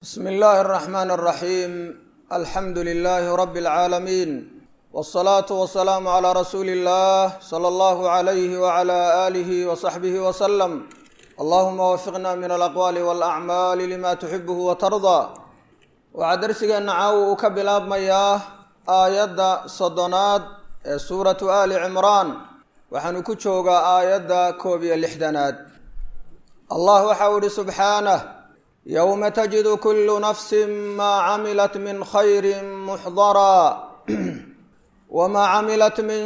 bsm اllahi الرحmn الرaxيm alxamdu لlh rb العaalamiin wالصlaaةu وaلsalaam عlى rasuuli الlah slى اllah عlyh وعlى آlih وصaxbih وsلم allahuma wafiqna min alaqwaali wاlأcmaali lima tuxibh وtarضى waxaa darsigeena caawa uu ka bilaabmayaa aayadda soddonaad ee suuratu ali cimraan waxaanu ku joogaa aayadda koob iyo lixdanaad allah waxau ihi subxaanah yowma tajidu kulu nafsi maa camilat min khayri muxdaraa wma camilat min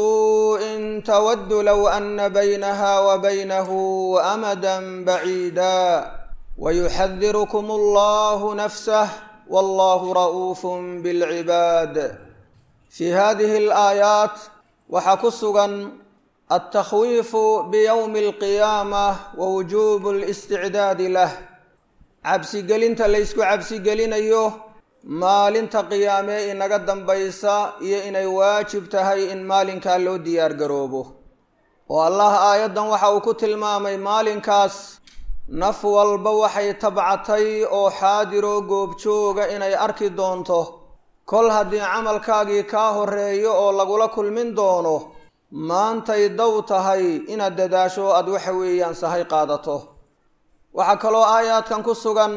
suءi tawadu low ana baynaha wa baynahu amada baciida wayuxadirukum allahu nafsah wallahu ra'uuf bilcibaad fi hadihi alaayaat waxaa ku sugan altakhwiifu biyowmi alqiyaamah wa wujubu listicdaadi lah cabsigelinta laysku cabsigelinayo maalinta qiyaamee inaga dambaysa iyo inay waajib tahay in maalinkaa loo diyaar garoobo oo allah aayaddan waxa uu ku tilmaamay maalinkaas naf walba waxay tabcatay oo xaadiroo goobjooga inay arki doonto kol haddii camalkaagii kaa horeeyo oo lagula kulmin doono maantay dow tahay inaad dadaasho aada waxa weeyaan sahay qaadato waxaa kaloo aayaadkan ku sugan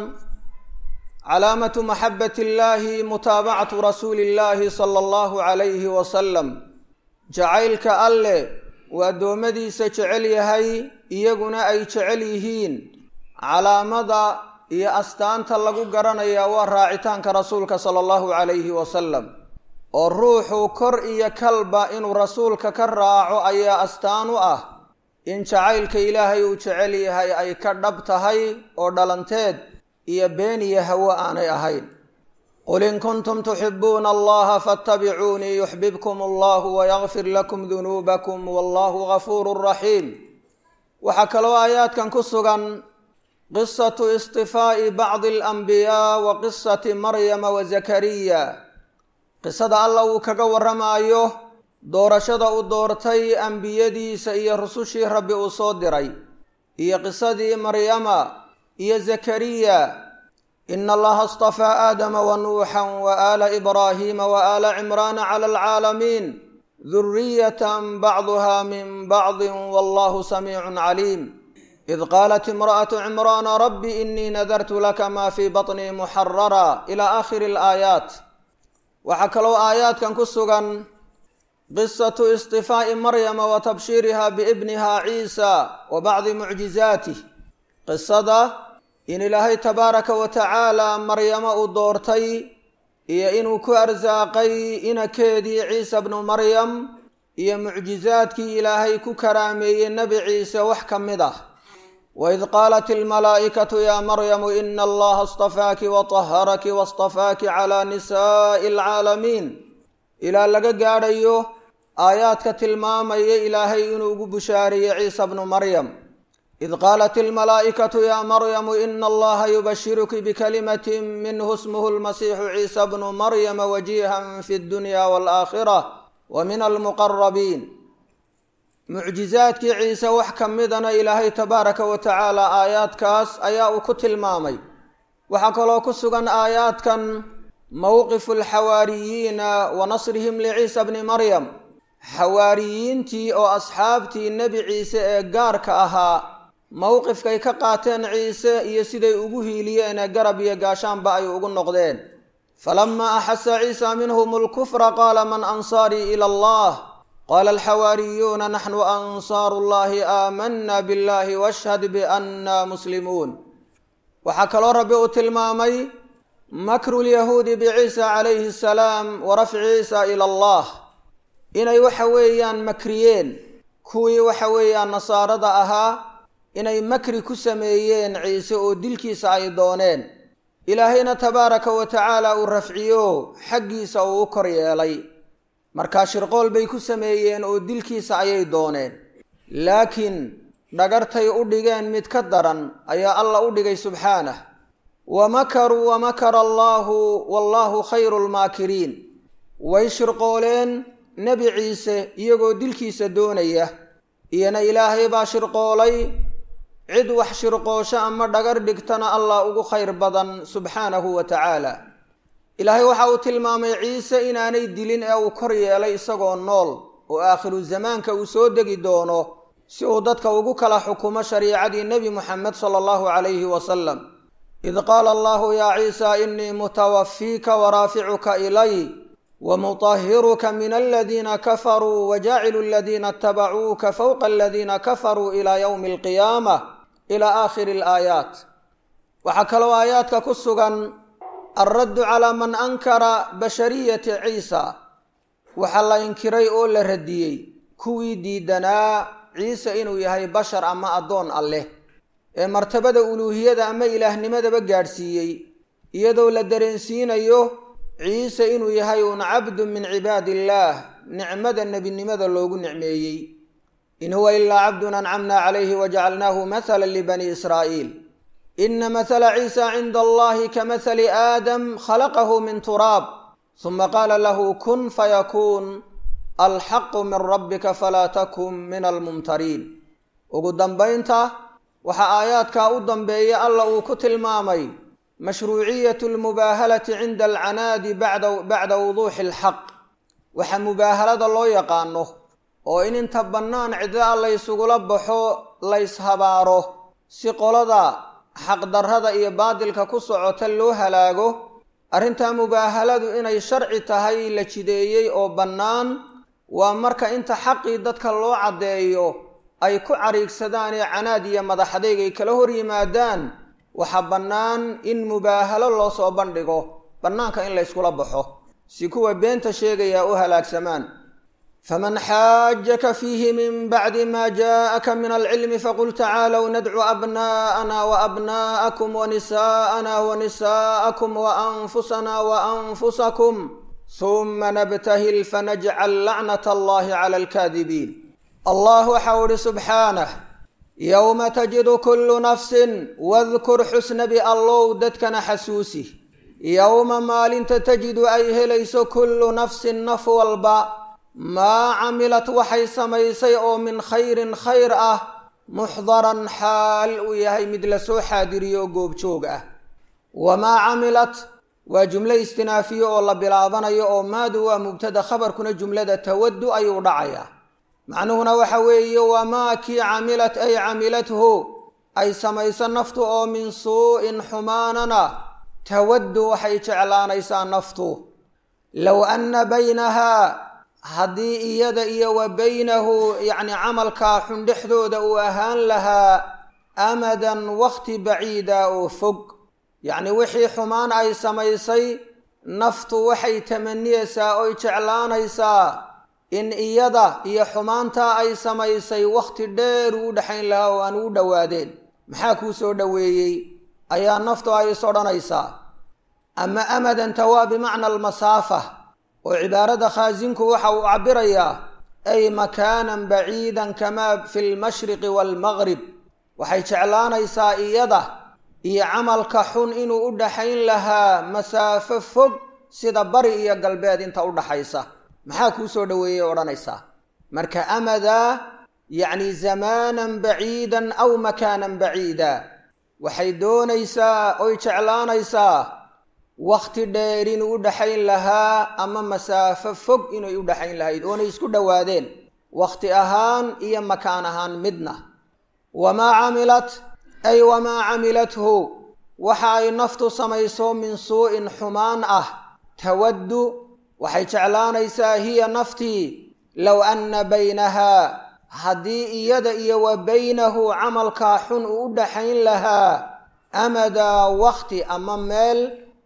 calaamatu maxabbati illaahi mutaabacatu rasuuli illaahi sala allahu calayhi wasalam jacaylka alleh uu addoommadiisa jecel yahay iyaguna ay jecel yihiin calaamada iyo astaanta lagu garanayaa waa raacitaanka rasuulka sala allahu calayhi wasalam oo ruuxu kor iyo kalba inuu rasuulka ka raaco ayaa astaan u ah in jacaylka ilaahay uu jecel yahay ay ka dhab tahay oo dhalanteed iyo been iyo hawo aanay ahayn qul in kuntum tuxibuuna allaha faatabicuunii yuxbibkum allahu wayakfir lakum dunuubakum wallahu gafuuru raxiim waxaa kaloo aayaadkan ku sugan qisatu istifaa'i bacdi alanbiyaa wa qisati maryama wa zakariya qisada alla uu kaga warramaayo doorashada uu doortay ambiyadiisa iyo rusushii rabbi uu soo diray iyo qisadii maryama iyo zakariya ina allaha astafaa aadama wa nuuxan wa aala ibraahiima wa aala cimraana cala alcaalamiin duriyatan bacduha min bacdi wallahu samiicun caliim id qaalat imra'atu cimraana rabbi inii nadartu laka ma fii baطnii muxarara ila aakhiri alaayaat waxaa kaloo aayaadkan ku sugan qisatu istifaa'i maryama wa tabshiiriha biibniha ciisa wa bacdi mucjizaatih qisada in ilaahay tabaaraka wa tacaala maryamo uu doortay iyo inuu ku arsaaqay inakeedii ciisa bnu maryam iyo mucjizaadkii ilaahay ku karaameeyey nebi ciise wax ka mid ah waid qaalat almalaa'ikatu yaa maryamu ina allaha astafaaki wa taharaki wastafaaki calaa nisaa'i alcaalamiin ilaa laga gaadhayo aayaadka tilmaamaya ilaahay inuu ugu bushaariyey ciisa bnu maryam id qaalat almalaa'ikatu yaa maryamu ina allaha yubashiruki bikalimatin minhu ismuhu lmasiixu ciisa bnu maryama wajihan fi dunya waalaakhira wa min almuqarabiin mucjizaadkii ciise wax ka midana ilaahay tabaaraka wa tacaala aayaadkaas ayaa uu ku tilmaamay waxaa kaloo ku sugan aayaadkan mowqifu alxawaariyiina wa nasrihim liciisa bni maryam xawaariyiintii oo asxaabtii nebi ciise ee gaarka ahaa mowqifkay ka qaateen ciise iyo siday ugu hiiliyeenee garab iyo gaashaanba ay ugu noqdeen falamaa axasa ciisa minhum alkufra qaala man ansaarii ila allah qaala alxawaariyuuna naxnu ansaaru llahi aamanna billahi washhad bianna muslimuun waxaa kaloo rabbi uu tilmaamay makru lyahuudi biciisa calayhi asalaam wa rafci ciisa ila allah inay waxa weeyaan makriyeen kuwii waxa weeyaan nasaarada ahaa inay makri ku sameeyeen ciise oo dilkiisa ay dooneen ilaahayna tabaaraka wa tacaala uu rafciyo xaggiisa uu u kor yeelay markaa shirqool bay ku sameeyeen oo dilkiisa ayay dooneen laakiin dhagartay u dhigeen mid ka daran ayaa alla u dhigay subxaanah wa makaruu wa makara allaahu wallaahu khayru lmaakiriin way shirqooleen nebi ciise iyagoo dilkiisa doonaya iyona ilaahay baa shirqoolay cid wax shirqoosho ama dhagar dhigtana allah ugu khayr badan subxaanahu wa tacaala ilaahay waxa uu tilmaamay ciise inaanay dilin ee uu kor yeelay isagoo nool oo aakhiru zamaanka uu soo degi doono si uu dadka ugu kala xukumo shariicadii nebi muxamed sala allahu calayhi wasalam id qaala allahu yaa ciisa inii mutawafiika waraaficuka ilay wamutahiruka min aladiina kafaruu wajaacilu aladiina itabacuuka fowqa aladiina kafaruu ilaa yowmi alqiyaama ilaa aakhiri alaayaat waxaa kaloo aayaadka ku sugan alraddu calaa man ankara bashariyati ciisa waxaa la inkiray oo la radiyey kuwii diidanaa ciise inuu yahay bashar ama addoon alleh ee martabada uluuhiyada ama ilaahnimadaba gaadhsiiyey iyadoo la dareensiinayo ciise inuu yahay un cabdu min cibaadi illaah nicmada nebinimada loogu nicmeeyey in huwa ilaa cabdun ancamna calayhi wajacalnaahu mathala libani israa'iil ina mathala ciisa cinda allahi kamahali aadam khalaqahu min turaab huma qaala lahu kun fayakuun alxaqu min rabbika falaa takun min almumtariin ugu dambaynta waxaa aayaadkaa u dambeeya alla uu ku tilmaamay mashruuciyat lmubaahalati cinda alcanaadi bacda wuduuxi alxaq waxa mubaahalada loo yaqaano oo in inta bannaan cidla laysugula baxo layshabaaro si qolada xaqdarrada iyo baadilka ku socota loo halaago arrintaa mubaahaladu inay sharci tahay la jideeyey oo bannaan waa marka inta xaqii dadka loo caddeeyo ay ku cariigsadaan ee canaad iyo madaxadayg ay kala hor yimaadaan waxaa bannaan in mubaahalo loo soo bandhigo bannaanka in layskula baxo si kuwa beenta sheegayaa u halaagsamaan faman xaajaka fiihi min bacdi ma jaءaka min alcilmi faqul tacaalow nadcu abna'ana waabna'akum wanisa'ana wanisa'akum waanfusana waanfusakum huma nabtahil fanajcal lacnat allahi cala alkaadibiin allah waxau ihi subxaanah yowma tajidu kullu nafsin wadkur xusnabi allow dadkana xasuusi yowma maalinta tajidu ay helayso kullu nafsin naf walba maa camilat waxay samaysay oo min khayrin khayr ah muxdaran xaal uu yahay mid lasoo xaadiriyo oo goobjoog ah wamaa camilat waa jumlo istinaafiye oo la bilaabanayo oo maadu waa mubtada khabarkuna jumlada tawaddu ayuu dhacayaa macnuhuna waxa weeye wamaa kii camilat ay camilathu ay samayso naftu oo min suu-in xumaanana tawaddu waxay jeclaanaysaa naftu low anna baynahaa haddii iyada iyo wa baynahu yacni camalkaa xun dhexdooda uu ahaan lahaa amadan wakhti baciida oo fog yacni wixii xumaan ay samaysay naftu waxay tamaniyeysaa oy jeclaanaysaa in iyada iyo xumaantaa ay samaysay wakhti dheer uu u dhexayn lahaa oo aan ugu dhowaadeen maxaa kuu soo dhoweeyey ayaa naftu ay is odhanaysaa ama amadanta waa bimacna almasaafa oo cibaarada khaasinku waxa uu cabirayaa ay makaanan baciidan kamaa fi lmashriqi waalmaqrib waxay jeclaanaysaa iyada iyo camalka xun inuu u dhaxayn lahaa masaafo fog sida bari iyo galbeed inta u dhaxaysa maxaa kuu soo dhoweeyey odhanaysaa marka amadaa yacni zamaanan baciidan aw makaanan baciida waxay doonaysaa oy jeclaanaysaa wakhti dheer inuu u dhaxayn lahaa ama masaafo fog inay u dhaxayn lahayd oonay isku dhowaadeen wakhti ahaan iyo makaan ahaan midna wamaa camilat ay wamaa camilathu waxa ay naftu samayso min suu-in xumaan ah tawaddu waxay jeclaanaysaa hiya naftii low anna baynahaa haddii iyada iyo wa baynahu camalkaa xun uu u dhaxayn lahaa amadaa wakhti ama meel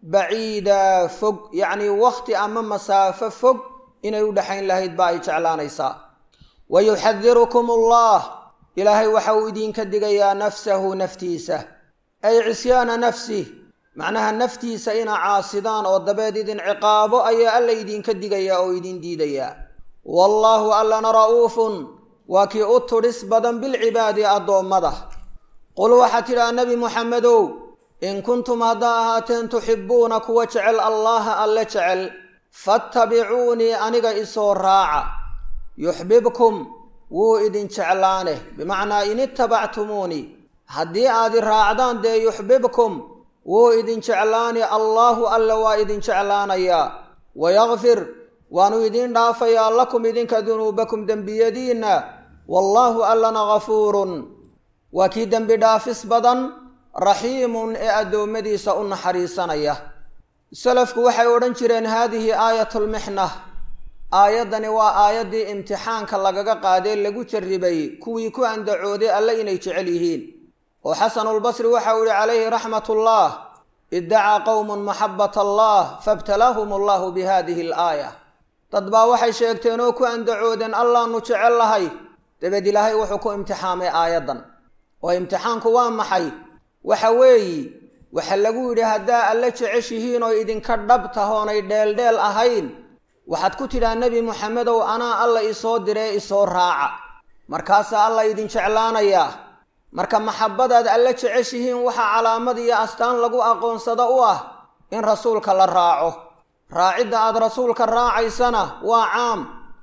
baciida fog yacnii wakhti ama masaafo fog inay u dhexayn lahayd ba ay jeclaanaysaa wa yuxadirukum allah ilaahay waxa uu idinka digayaa nafsahu naftiisa ay cisyaana nafsih macnaha naftiisa ina caasidaan oo dabeed idin ciqaabo ayaa alla idinka digayaa oo idin diidayaa wallaahu allana ra'uufun waa kii u tudhis badan bilcibaadi addoommada qul waxaad tidhaha nebi muxamedow in kuntum haddaa ahaateen tuxibbuuna kuwa jecel allaha alle jecel fattabicuunii aniga isoo raaca yuxbibkum wuu idin jeclaane bimacnaa in ittabactumuunii haddii aad i raacdaan dee yuxbibkum wuu idin jeclaani allaahu alla waa idin jeclaanayaa wayakfir waanu idiin dhaafayaa lakum idinka dunuubakum dembiyadiinna wallaahu allana gafuurun waa kii dembi dhaafis badan raxiimun ee addoommadiisa u naxariisanaya salafku waxay odhan jireen haadihi aayatulmixna aayaddani waa aayaddii imtixaanka lagaga qaadee lagu jarribay kuwii ku andacooday alle inay jecel yihiin oo xasanulbasri waxau ihi calayhi raxmatullah iddacaa qowmun maxabbata allah fabtalaahum allahu bi hadihi alaaya dad baa waxay sheegteen oo ku andacoodeen allaanu jecel lahay dabeed ilaahay wuxuu ku imtixaamay aayaddan oo imtixaanku waa maxay waxa weeyi waxa lagu yidhi haddaa alle jeceshihiin oo idinka dhab tahoonay dheeldheel ahayn waxaad ku tidhaa nebi moxamedow anaa alla isoo diree isoo raaca markaasaa alla idin jeclaanayaa marka maxabbadaad alle jeceshihiin waxaa calaamad iyo astaan lagu aqoonsado u ah in rasuulka la raaco raacidda aad rasuulka raacaysana waa caam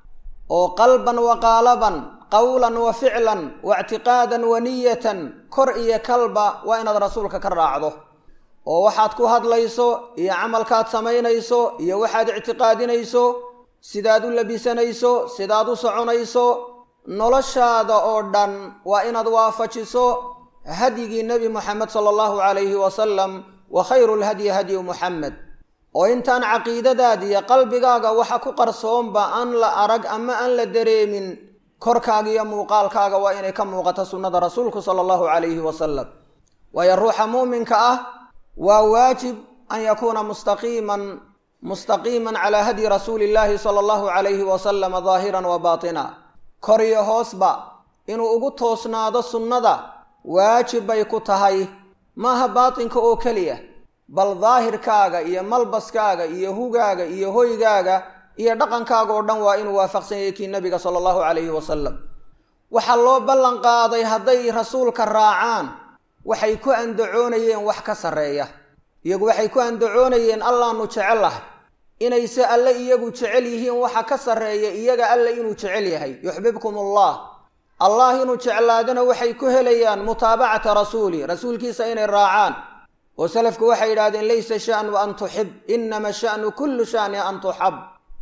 oo qalban wa qaalaban qawlan wa ficlan wa ictiqaadan wa niyatan kor iyo kalba waa inaad rasuulka ka raacdo oo waxaad ku hadlayso iyo camalkaad samaynayso iyo waxaad ictiqaadinayso sidaad u labisanayso sidaad u soconayso noloshaada oo dhan waa inaad waafajiso hadyigii nebi moxamed sala allahu calayhi wasalam wa khayru lhadyi hadyu muxamed oo intaan caqiidadaadiiyo qalbigaaga waxa ku qarsoonba aan la arag ama aan la dareemin korkaaga iyo muuqaalkaaga waa inay ka muuqato sunnada rasuulku sala allahu calayhi wasalam waayo ruuxa muuminka ah waa waajib an yakuuna mustaqiiman mustaqiiman calaa hadyi rasuuli illaahi sala allahu calayhi wasalama daahiran wa baatina kor iyo hoosba inuu ugu toosnaado sunnada waajib bay ku tahay maaha baatinka oo keliya bal daahirkaaga iyo malbaskaaga iyo hugaaga iyo hoygaaga iyo dhaqankaaga oo dhan waa inuu waafaqsan yahay kii nabiga sala allahu calayhi wasalam waxaa loo ballan qaaday hadday rasuulka raacaan waxay ku andacoonayeen wax ka sarreeya iyagu waxay ku andacoonayeen allaanu jecel lahay inayse alle iyagu jecel yihiin waxa ka sarreeya iyaga alle inuu jecel yahay yuxbibkum allah allah inuu jeclaadana waxay ku helayaan mutaabacata rasuuli rasuulkiisa inay raacaan oo salafku waxay yidhahdeen laysa sha'nu an tuxib inama sha'nu kullu sha'ni an tuxab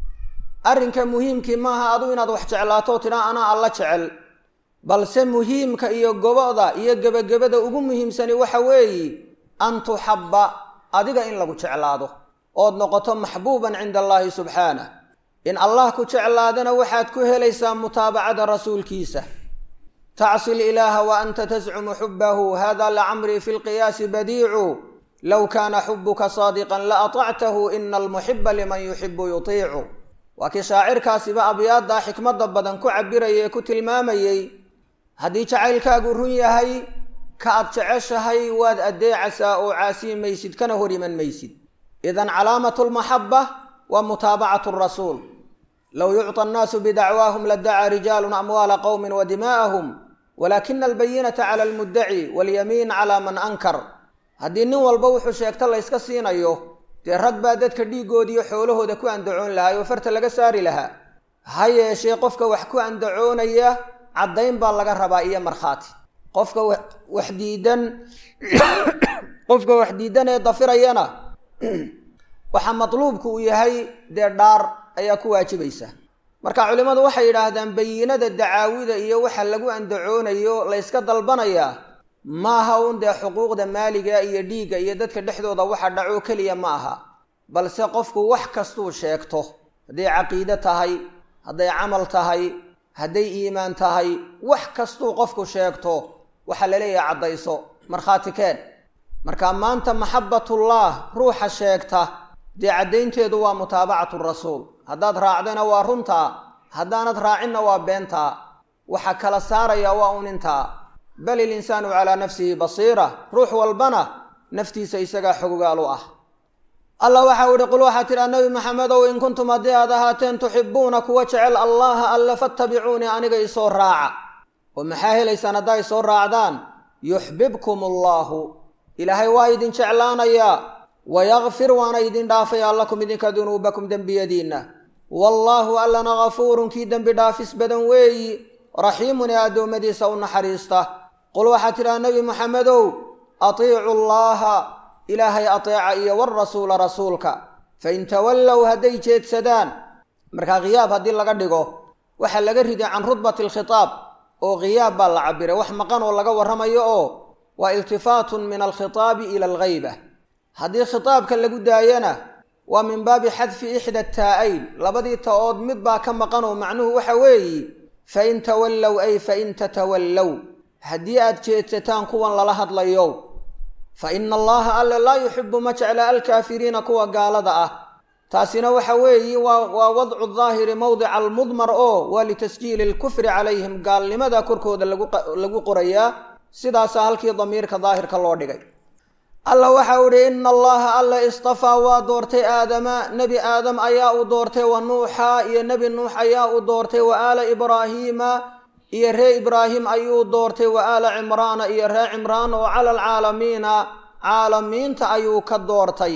arrinka muhiimkii maaha adu inaad wax jeclaato tidhaa anaa alla jecel balse muhiimka iyo goboda iyo gebagabada ugu muhiimsani waxa weeyi an tuxabba adiga in lagu jeclaado ood noqoto maxbuuban cinda allaahi subxaanah in allah ku jeclaadana waxaad ku helaysaa mutaabacada rasuulkiisa tacsi ilaaha wa anta tascumu xubbahu hada lacamrii fi lqiyaasi badiicu low kaana xubuka saadiqan la atactahu ina almuxiba liman yuxibu yutiicu waa kii shaacirkaasiba abyaaddaa xikmadda badan ku cabiraya ee ku tilmaamayey haddii jacaylkaagu run yahay ka aad jeceshahay waad addeecasaa oo caasiyi maysid kana hor iman maysid idan calaamatu lmaxaba waa mutaabacatu rasuul low yucطa annaasu bidacwaahum ladacaa rijaalun amwaala qowmin wa dimaa'ahum walaakina albayinata cala almuddaci walyamiin calaa man ankar haddii nin walba wuxuu sheegta layska siinayo dee rag baa dadka dhiiggoodiiyo xoolahooda ku andacoon lahaa oo farta laga saari lahaa ha yeeshee qofka wax ku andacoonaya caddayn baa laga rabaa iyo markhaati qofka wax diidan qofka wax diidan ee dafirayana waxaa matluubku uu yahay dee dhaar ayaa ku waajibaysa marka culimmadu waxay yidhaahdaan bayinada dacaawida iyo waxa lagu andacoonayo layska dalbanayaa maaha un dee xuquuqda maaliga iyo dhiigga iyo dadka dhexdooda waxa dhaco keliya ma aha balse qofku wax kastuu sheegto hadday caqiide tahay hadday camal tahay hadday iimaan tahay wax kastuu qofku sheegto waxaa laleeyahay caddayso markhaati keen marka maanta maxabbatullah ruuxa sheegta dee caddaynteedu waa mutaabacatu rasuul haddaad raacdana waa runtaa haddaanad raacinna waa beentaa waxa kala saaraya waa un intaa bal ilinsaanu calaa nafsihi basiira ruux walbana naftiisa isagaa xogogaal u ah allah waxau ihi qul waxaa tidhaa nebi maxamedow in kuntum haddii aad ahaateen tuxibuuna kuwa jecel allaha alle fattabicuunii aniga isoo raaca oo maxaa helaysaan haddaa isoo raacdaan yuxbibkum allaahu ilaahay waa idin jeclaanayaa wayakfir waana idin dhaafayaa lakum idinka dunuubakum dembiyadiinna wallaahu allana gafuurun kii dembi dhaafis badan weeyi raxiimun ee addoommadiisa u naxariista qul waxaad tidhaha nebi moxamedow atiicu llaaha ilaahay ateeca iyo warasuula rasuulka fain tawallow hadday jeedsadaan markaa khiyaab haddii laga dhigo waxaa laga riday can rudbati alkhitaab oo khiyaab baa la cabiray wax maqan oo laga warramayo oo waa iltifaatun min alkhitaabi ila alghayba haddii khitaabka lagu daayana waa min baabi xadfi ixda taa-ayn labadii ta-ood mid baa ka maqan oo macnuhu waxa weeye fain tawallow ay fain tatawallow haddii aad jeedsataan kuwan lala hadlayo fa ina allaha alle laa yuxibu ma jecla alkaafiriina kuwa gaalada ah taasina waxa weeye waa waa wadcu daahiri mowdica almudmar oo waa litasjiili alkufri calayhim gaalnimada korkooda lagu qorayaa sidaasaa halkii damiirka daahirka loo dhigay alla waxau idhi ina allaha alle istafaa waa doortay aadama nebi aadam ayaa uu doortay wa nuuxa iyo nebi nuux ayaa uu doortay wa aala ibraahiima iyo ree ibraahim ayuu doortay wa aala cimraana iyo ree cimraan oo cala alcaalamiina caalamiinta ayuu ka doortay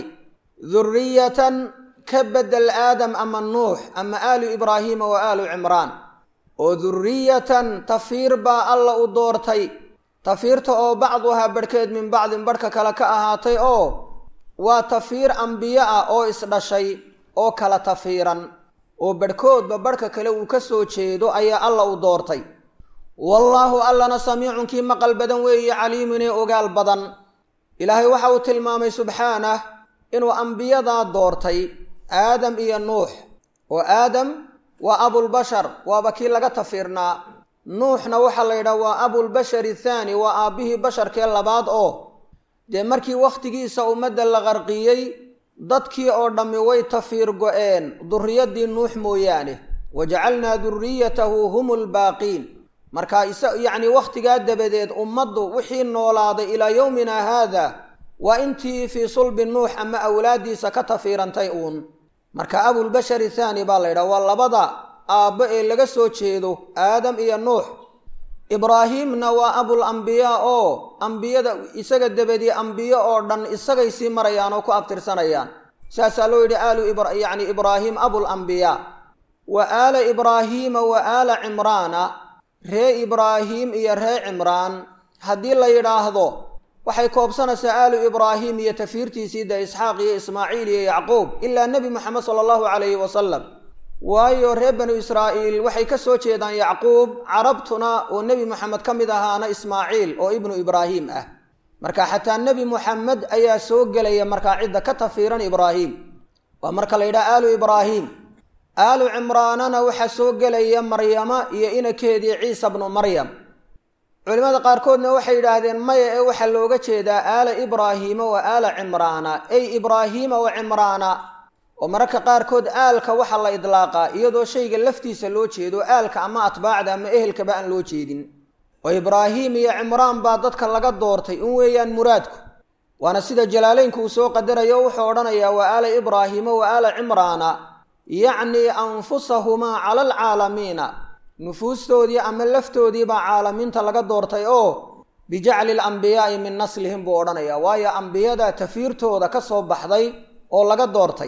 duriyatan ka bedel aadam ama nuux ama aalu ibraahiima wa aalu cimraan oo duriyatan tafiir baa alla u doortay tafiirta oo bacduhaa barhkeed min bacdin barhka kale ka ahaatay oo waa tafiir ambiyo ah oo isdhashay oo kala tafiiran oo barhkoodba barhka kale uu ka soo jeedo ayaa alla u doortay wallaahu allana samiicun kii maqal badan weeye caliimun ee ogaal badan ilaahay waxa uu tilmaamay subxaanah inuu ambiyadaa doortay aadam iyo nuux oo aadam waa abulbashar waaba kii laga tafiirnaa nuuxna waxaa la yidhaha waa abulbashari thaani waa aabbihii basharkee labaad oo dee markii wakhtigiisa ummadda la qarqiyey dadkii oo dhammi way tafiir go-een durriyaddii nuux mooyaane wa jacalnaa duriyatahu hum lbaaqiin marka isa yacni wakhtigaa dabadeed ummaddu wixii noolaaday ilaa yowmina haada waa intii fii sulbi nuux ama awlaaddiisa ka tafiirantay uun marka abulbashari thaani baa la yidhaha waa labada aabbo ee laga soo jeedo aadam iyo nuux ibraahiimna waa abul ambiyaa oo ambiyada isaga dabadii ambiyo oo dhan isagay sii marayaan oo ku abtirsanayaan saasaa loo yidhi aalu yacni ibraahim abul ambiyaa wa aala ibraahiima wa aala cimraana ree ibraahiim iyo ree cimraan haddii la yidhaahdo waxay koobsanaysaa aalu ibraahim iyo tafiirtiisii de isxaaq iyo ismaaciil iyo yacquub ilaa nebi moxamed sala allahu calayhi wasalam waayo reer banu israa'iil waxay ka soo jeedaan yacquub carabtuna oo nebi moxamed ka mid ahaana ismaaciil oo ibnu ibraahim ah marka xataa nebi moxamed ayaa soo gelaya markaa cidda ka tafiiran ibraahim waa marka la yidhaha aalu ibraahim aalu cimraanana waxaa soo gelaya maryama iyo inakeedii ciisa bnu maryam culimmada qaarkoodna waxay yidhaahdeen maya ee waxaa looga jeedaa aala ibraahiima wa aala cimraana ey ibraahiima wa cimraana oo mararka qaarkood aalka waxaa la idlaaqaa iyadoo shayga laftiisa loo jeedo aalka ama atbaacda ama ehelkaba aan loo jeedin oo ibraahim iyo cimraan baa dadka laga doortay in weeyaan muraadku waana sida jalaaleynku uu soo qadarayo o wuxuu odhanayaa wa aala ibraahiima wa aala cimraana yacnii anfusahumaa cala alcaalamiina nufuustoodii ama laftoodii baa caalamiinta laga doortay oo bijacli alambiyaai min naslihim buu odhanayaa waayo ambiyada tafiirtooda ka soo baxday oo laga doortay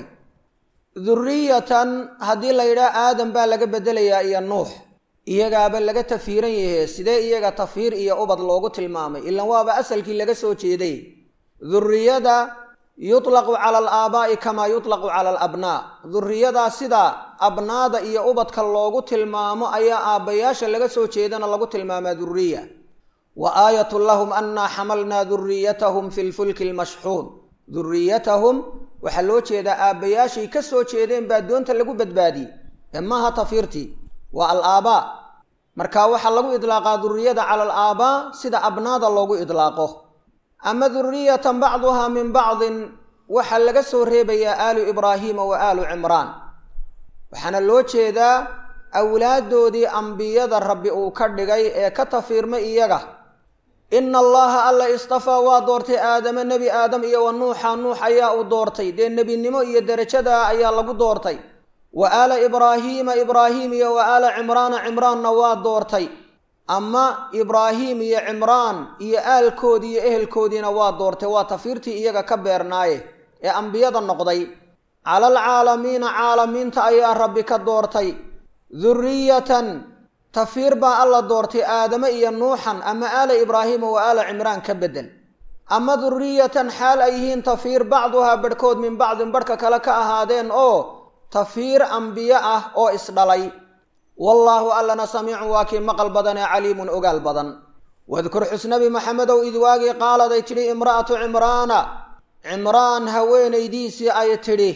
duriyatan haddii la yidhaha aadam baa laga bedelayaa iyo nuux iyagaaba laga tafiiran yahe sidee iyaga tafiir iyo ubad loogu tilmaamay ilan waaba asalkii laga soo jeeday duriyada yutlaqu cala alaabaa'i kamaa yutlaqu cala alabnaa duriyadaa sida abnaada iyo ubadka loogu tilmaamo ayaa aabbayaasha laga soo jeedana lagu tilmaamaa duriya wa aayatun lahum annaa xamalnaa duriyatahum fi lfulki lmashxuun duriyatahum waxaa loo jeedaa aabbayaashay ka soo jeedeen baa doonta lagu badbaadiyey ee maaha tafiirtii waa al-aabaa marka waxaa lagu idlaaqaa duriyada cala alaabaa sida abnaada loogu idlaaqo ama duriyatan bacduhaa min bacdin waxaa laga soo reebayaa aalu ibraahiima wa aalu cimraan waxaana loo jeedaa awlaaddoodii ambiyada rabbi uu ka dhigay ee ka tafiirmay iyaga ina allaha alla istafaa waa doortay aadama nebi aadam iyo wa nuuxa nuux ayaa uu doortay dee nebinimo iyo derajadaa ayaa lagu doortay wa aala ibraahiima ibraahiim iyo wa aala cimraana cimraanna waa doortay ama ibraahiim iyo cimraan iyo aalkoodii iyo ehelkoodiina waa doortay waa tafiirtii iyaga ka beernaaye ee ambiyada noqday cala alcaalamiina caalamiinta ayaa rabbi ka doortay duriyatan tafiir baa alla doortay aadame iyo nuuxan ama aala ibraahiima wa aala cimraan ka bedel ama duriyatan xaal ay yihiin tafiir bacduhaa barhkood min bacdin barhka kale ka ahaadeen oo tafiir ambiye ah oo isdhalay wallaahu allana samiicun waa kii maqal badan ee caliimun ogaal badan wadkur xusnabi maxamedow id waagii qaaladay tidhi imra'atu cimraana cimraan haweenaydiisii ay tidhi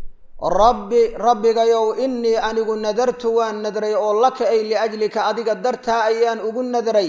rabbi rabbigayow innii anigu nadartu waan nadray oo laka ay liajlika adiga dartaa ayaan ugu nadray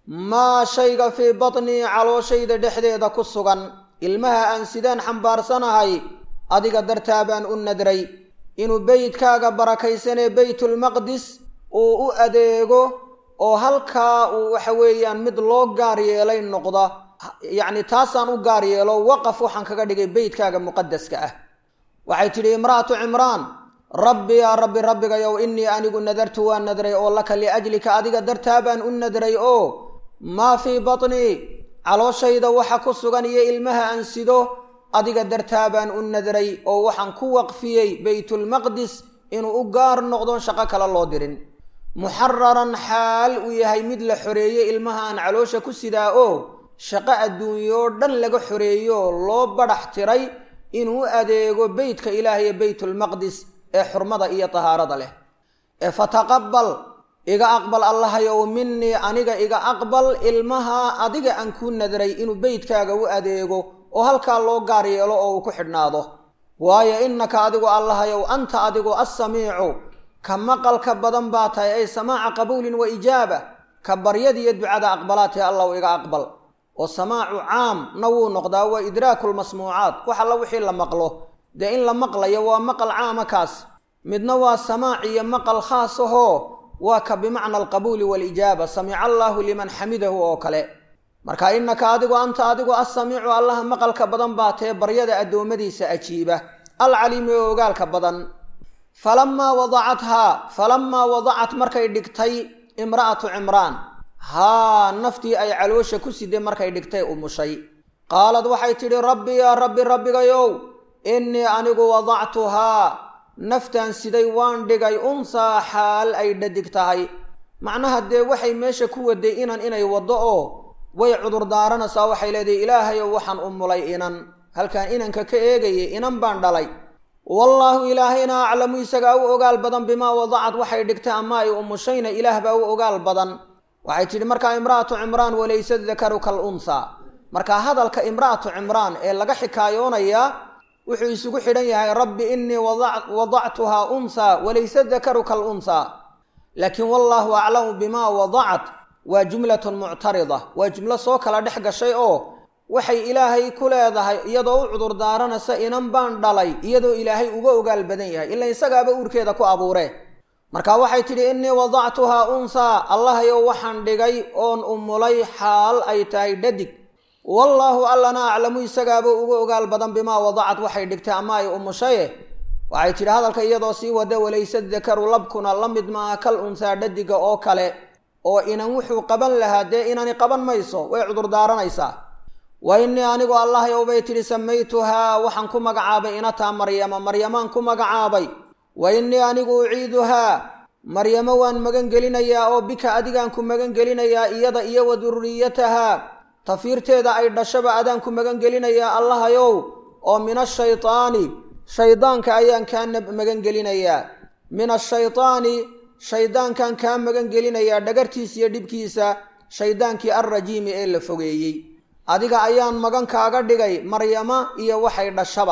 maa shayga fii batnii calooshayda dhexdeeda ku sugan ilmaha aan sidaan xambaarsanahay adiga dartaa baan u nadray inuu beydkaaga barakaysanee beytulmaqdis uu u adeego oo halkaa uu waxa weeyaan mid loo gaar yeelay noqda yacni taasaan u gaar yeelo waqaf waxaan kaga dhigay beytkaaga muqadaska ah waxay tidhi imra'atu cimraan rabbi yaa rabbi rabbigayow innii anigu nadartu waan nadray oo laka liajlika adiga dartaa baan u nadray oo maa fii batnii calooshayda waxa ku sugan iyo ilmaha aan sido adiga dartaa baan u nadray oo waxaan ku waqfiyey beytulmaqdis inuu u gaar noqdon shaqo kale loo dirin muxararan xaal uu yahay mid la xoreeyey ilmaha aan caloosha ku sidaa oo shaqo adduunyoo dhan laga xoreeyo loo badhax tiray inuu adeego beytka ilaah iyo beytulmaqdis ee xurmada iyo tahaarada leh ee fataqabal iga aqbal allahayow minii aniga iga aqbal ilmaha adiga aan kuu nadray inuu beytkaaga u adeego oo halkaa loo gaar yeelo oo uu ku xidhnaado waayo innaka adigu allahayow anta adigu assamiicu ka maqalka badan baa tahay ay samaaca qabuulin wa ijaaba ka baryadiiyo ducada aqbalaatee allahu iga aqbal oo samaacu caam na wuu noqdaa waa idraaku lmasmuucaat wax alla wixii la maqlo dee in la maqlayo waa maqal caama kaas midna waa samaac iyo maqal khaas ahoo waa ka bimacna alqabuuli waalijaaba samica allaahu liman xamidahu oo kale marka innaka adigu anta adigu assamiicu allaha maqalka badan baa tee baryada addoommadiisa ajiiba alcaliimi oo ogaalka badan falamaa wadacathaa falamaa wadacat markay dhigtay imra'atu cimraan haa naftii ay caloosha ku siday markay dhigtay umushay qaalad waxay tidhi rabbi yaa rabbi rabbigayow innii anigu wadactuhaa naftaan siday waan dhigay unsaa xaal ay dhadig tahay macnaha dee waxay meesha ku waday inan inay waddo oo way cudurdaaranaysaa waxay leedahay ilaahayow waxaan umulay inan halkaan inanka ka eegayay inan baan dhalay wallaahu ilaahayna aclamu isagaa u ogaal badan bimaa wadacad waxay dhigtay ama ay umushayna ilaah baa u ogaal badan waxay tidhi markaa imra'atu cimraan walaysa dakaru kal unhaa markaa hadalka imra'atu cimraan ee laga xikaayoonayaa wuxuu isugu xidhan yahay rabbi innii wadactuhaa unhaa walaysa dakaru kal unhaa laakiin wallaahu aclamu bimaa wadacat waa jumlatun muctarida waa jumlo soo kala dhex gashay oo waxay ilaahay ku leedahay iyadoo u cudurdaaranaysa inan baan dhalay iyadoo ilaahay uga ogaal badan yahay ila isagaaba uurkeeda ku abuuree marka waxay tidhi innii wadactuhaa unhaa allahayow waxaan dhigay oon umulay xaal ay tahay dhadig wallaahu allana aclamu isagaaba uga ogaal badan bimaa wadacad waxay dhigtay ama ay umushaye waxay tidhi hadalka iyadoo sii wada walaysa dakaru labkuna la mid maaha kal unhaa dhadiga oo kale oo inan wuxuu qaban lahaa dee inani qaban mayso way cudurdaaranaysaa wa innii anigu allahayow bay tidhi samaytuhaa waxaan ku magacaabay inataa maryama maryamaan ku magacaabay wa innii anigu uciiduhaa maryamo waan magan gelinayaa oo bika adigaan ku magan gelinayaa iyada iyo wa durriyatahaa tafiirteeda ay dhashaba adaan ku magan gelinayaa allahayow oo min ashaytaani shaydaanka ayaan kaa magan gelinayaa min ashaytaani shaydaankan kaa magan gelinayaa dhagartiisa iyo dhibkiisa shaydaankii alrajiimi ee la fogeeyey adiga ayaan magan kaaga dhigay maryama iyo waxay dhashaba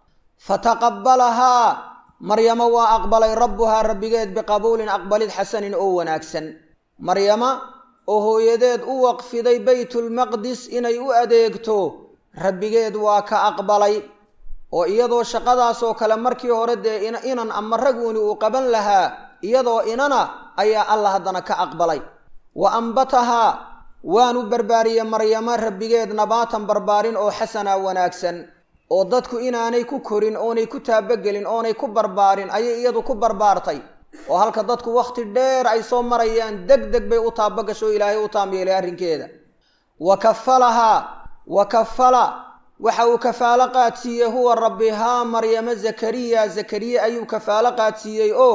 fataqabbalahaa maryamo waa aqbalay rabbuhaa rabbigeed biqabuulin aqbalid xasanin oo wanaagsan maryama oo hooyadeed u waqfiday baytulmaqdis inay u adeegto rabbigeed waa ka aqbalay oo iyadoo shaqadaasoo kale markii hore dee inan ama raguuni uu qaban lahaa iyadoo inana ayaa alla haddana ka aqbalay wa ambatahaa waanu barbaariyey maryamo rabbigeed nabaatan barbaarin oo xasana wanaagsan oo dadku inaanay ku korin oonay ku taabogelin oonay ku barbaarin ayay iyadu ku barbaartay oo halka dadku wakhti dheer ay soo marayaan deg deg bay u taabogasho ilaahay u taamyeelay arrinkeeda wa kafalahaa wa kafala waxa uu kafaalo qaadsiiyey huwa rabbi haa maryamo zakariya zakariya ayuu kafaalo qaadsiiyey oo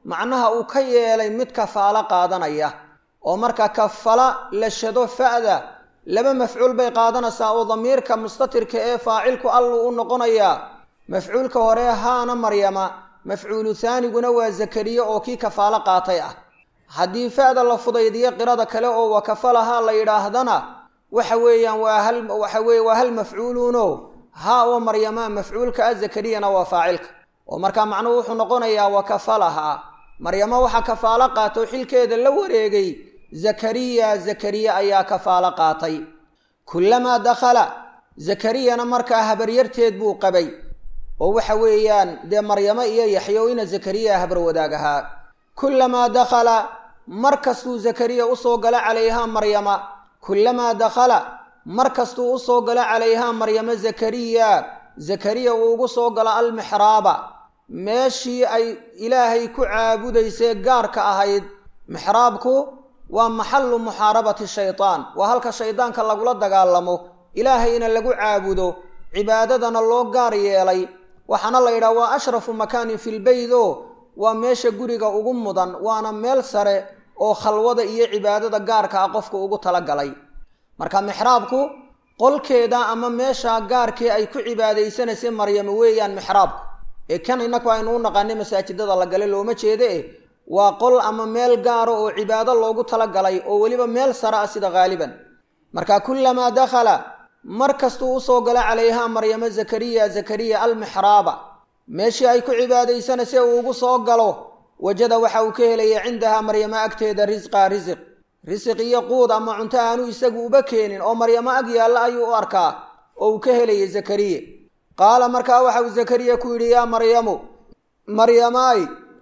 macnaha uu ka yeelay mid kafaalo qaadanaya oo marka kafala la shado fa'da laba mafcuul bay qaadanaysaa oo damiirka mustatirka ee faacilku alluu u noqonayaa mafcuulka hore haana maryama mafcuulu haaniguna waa zakariye oo kii kafaalo qaatay ah haddii fa'da la fudaydiyo qirada kale oo wakafalahaa la yidhaahdana waxa weeyaan waa hal waxa weye waa hal mafcuuluuno haa oo maryama mafcuulka ah zakariyana waa faacilka oo markaa macnuhu wuxuu noqonayaa wakafalahaa maryamo waxaa kafaalo qaatay oo xilkeeda la wareegay zakariya zakariye ayaa kafaalo qaatay kullamaa dakhala zakariyana markaa habaryarteed buu qabay oo waxa weeyaan dee maryamo iyo yaxyo ina zakariya habar wadaag ahaa kullamaa dakhala mar kastuu zakariya usoo galo calayhaa maryama kullamaa dakhala mar kastuu usoo galo calayhaa maryamo zakariya zakariya uu ugu soo galo almixraaba meeshii ay ilaahay ku caabudaysee gaarka ahayd mixraabku waa maxallu muxaarabati shaydaan waa halka shaydaanka lagula dagaalamo ilaahayna lagu caabudo cibaadadana loo gaar yeelay waxaana la yidhaha waa ashrafu makaanin filbeyd o waa meesha guriga ugu mudan waana meel sare oo khalwada iyo cibaadada gaarka ah qofka ugu talagalay marka mixraabku qolkeeda ama meesha gaarkii ay ku cibaadaysanaysay maryamo weeyaan mixraabku ee kan innaku aynu u naqaanay masaajidada la gale looma jeede eh waa qol ama meel gaara oo cibaado loogu talagalay oo weliba meel sare ah sida haaliban marka kullamaa dakhala mar kastuu usoo galo calayhaa maryamo zakariya zakariya almixraaba meeshii ay ku cibaadaysanaysay uu ugu soo galo wajada waxa uu ka helaya cindahaa maryamo agteeda risqaa risiq risiq iyo quud ama cunto aanu isagu uba keenin oo maryamo ag yaalla ayuu u arkaa oo uu ka helaya zakariye qaala markaa waxa uu zakariya ku yidhi yaa maryamu maryamaay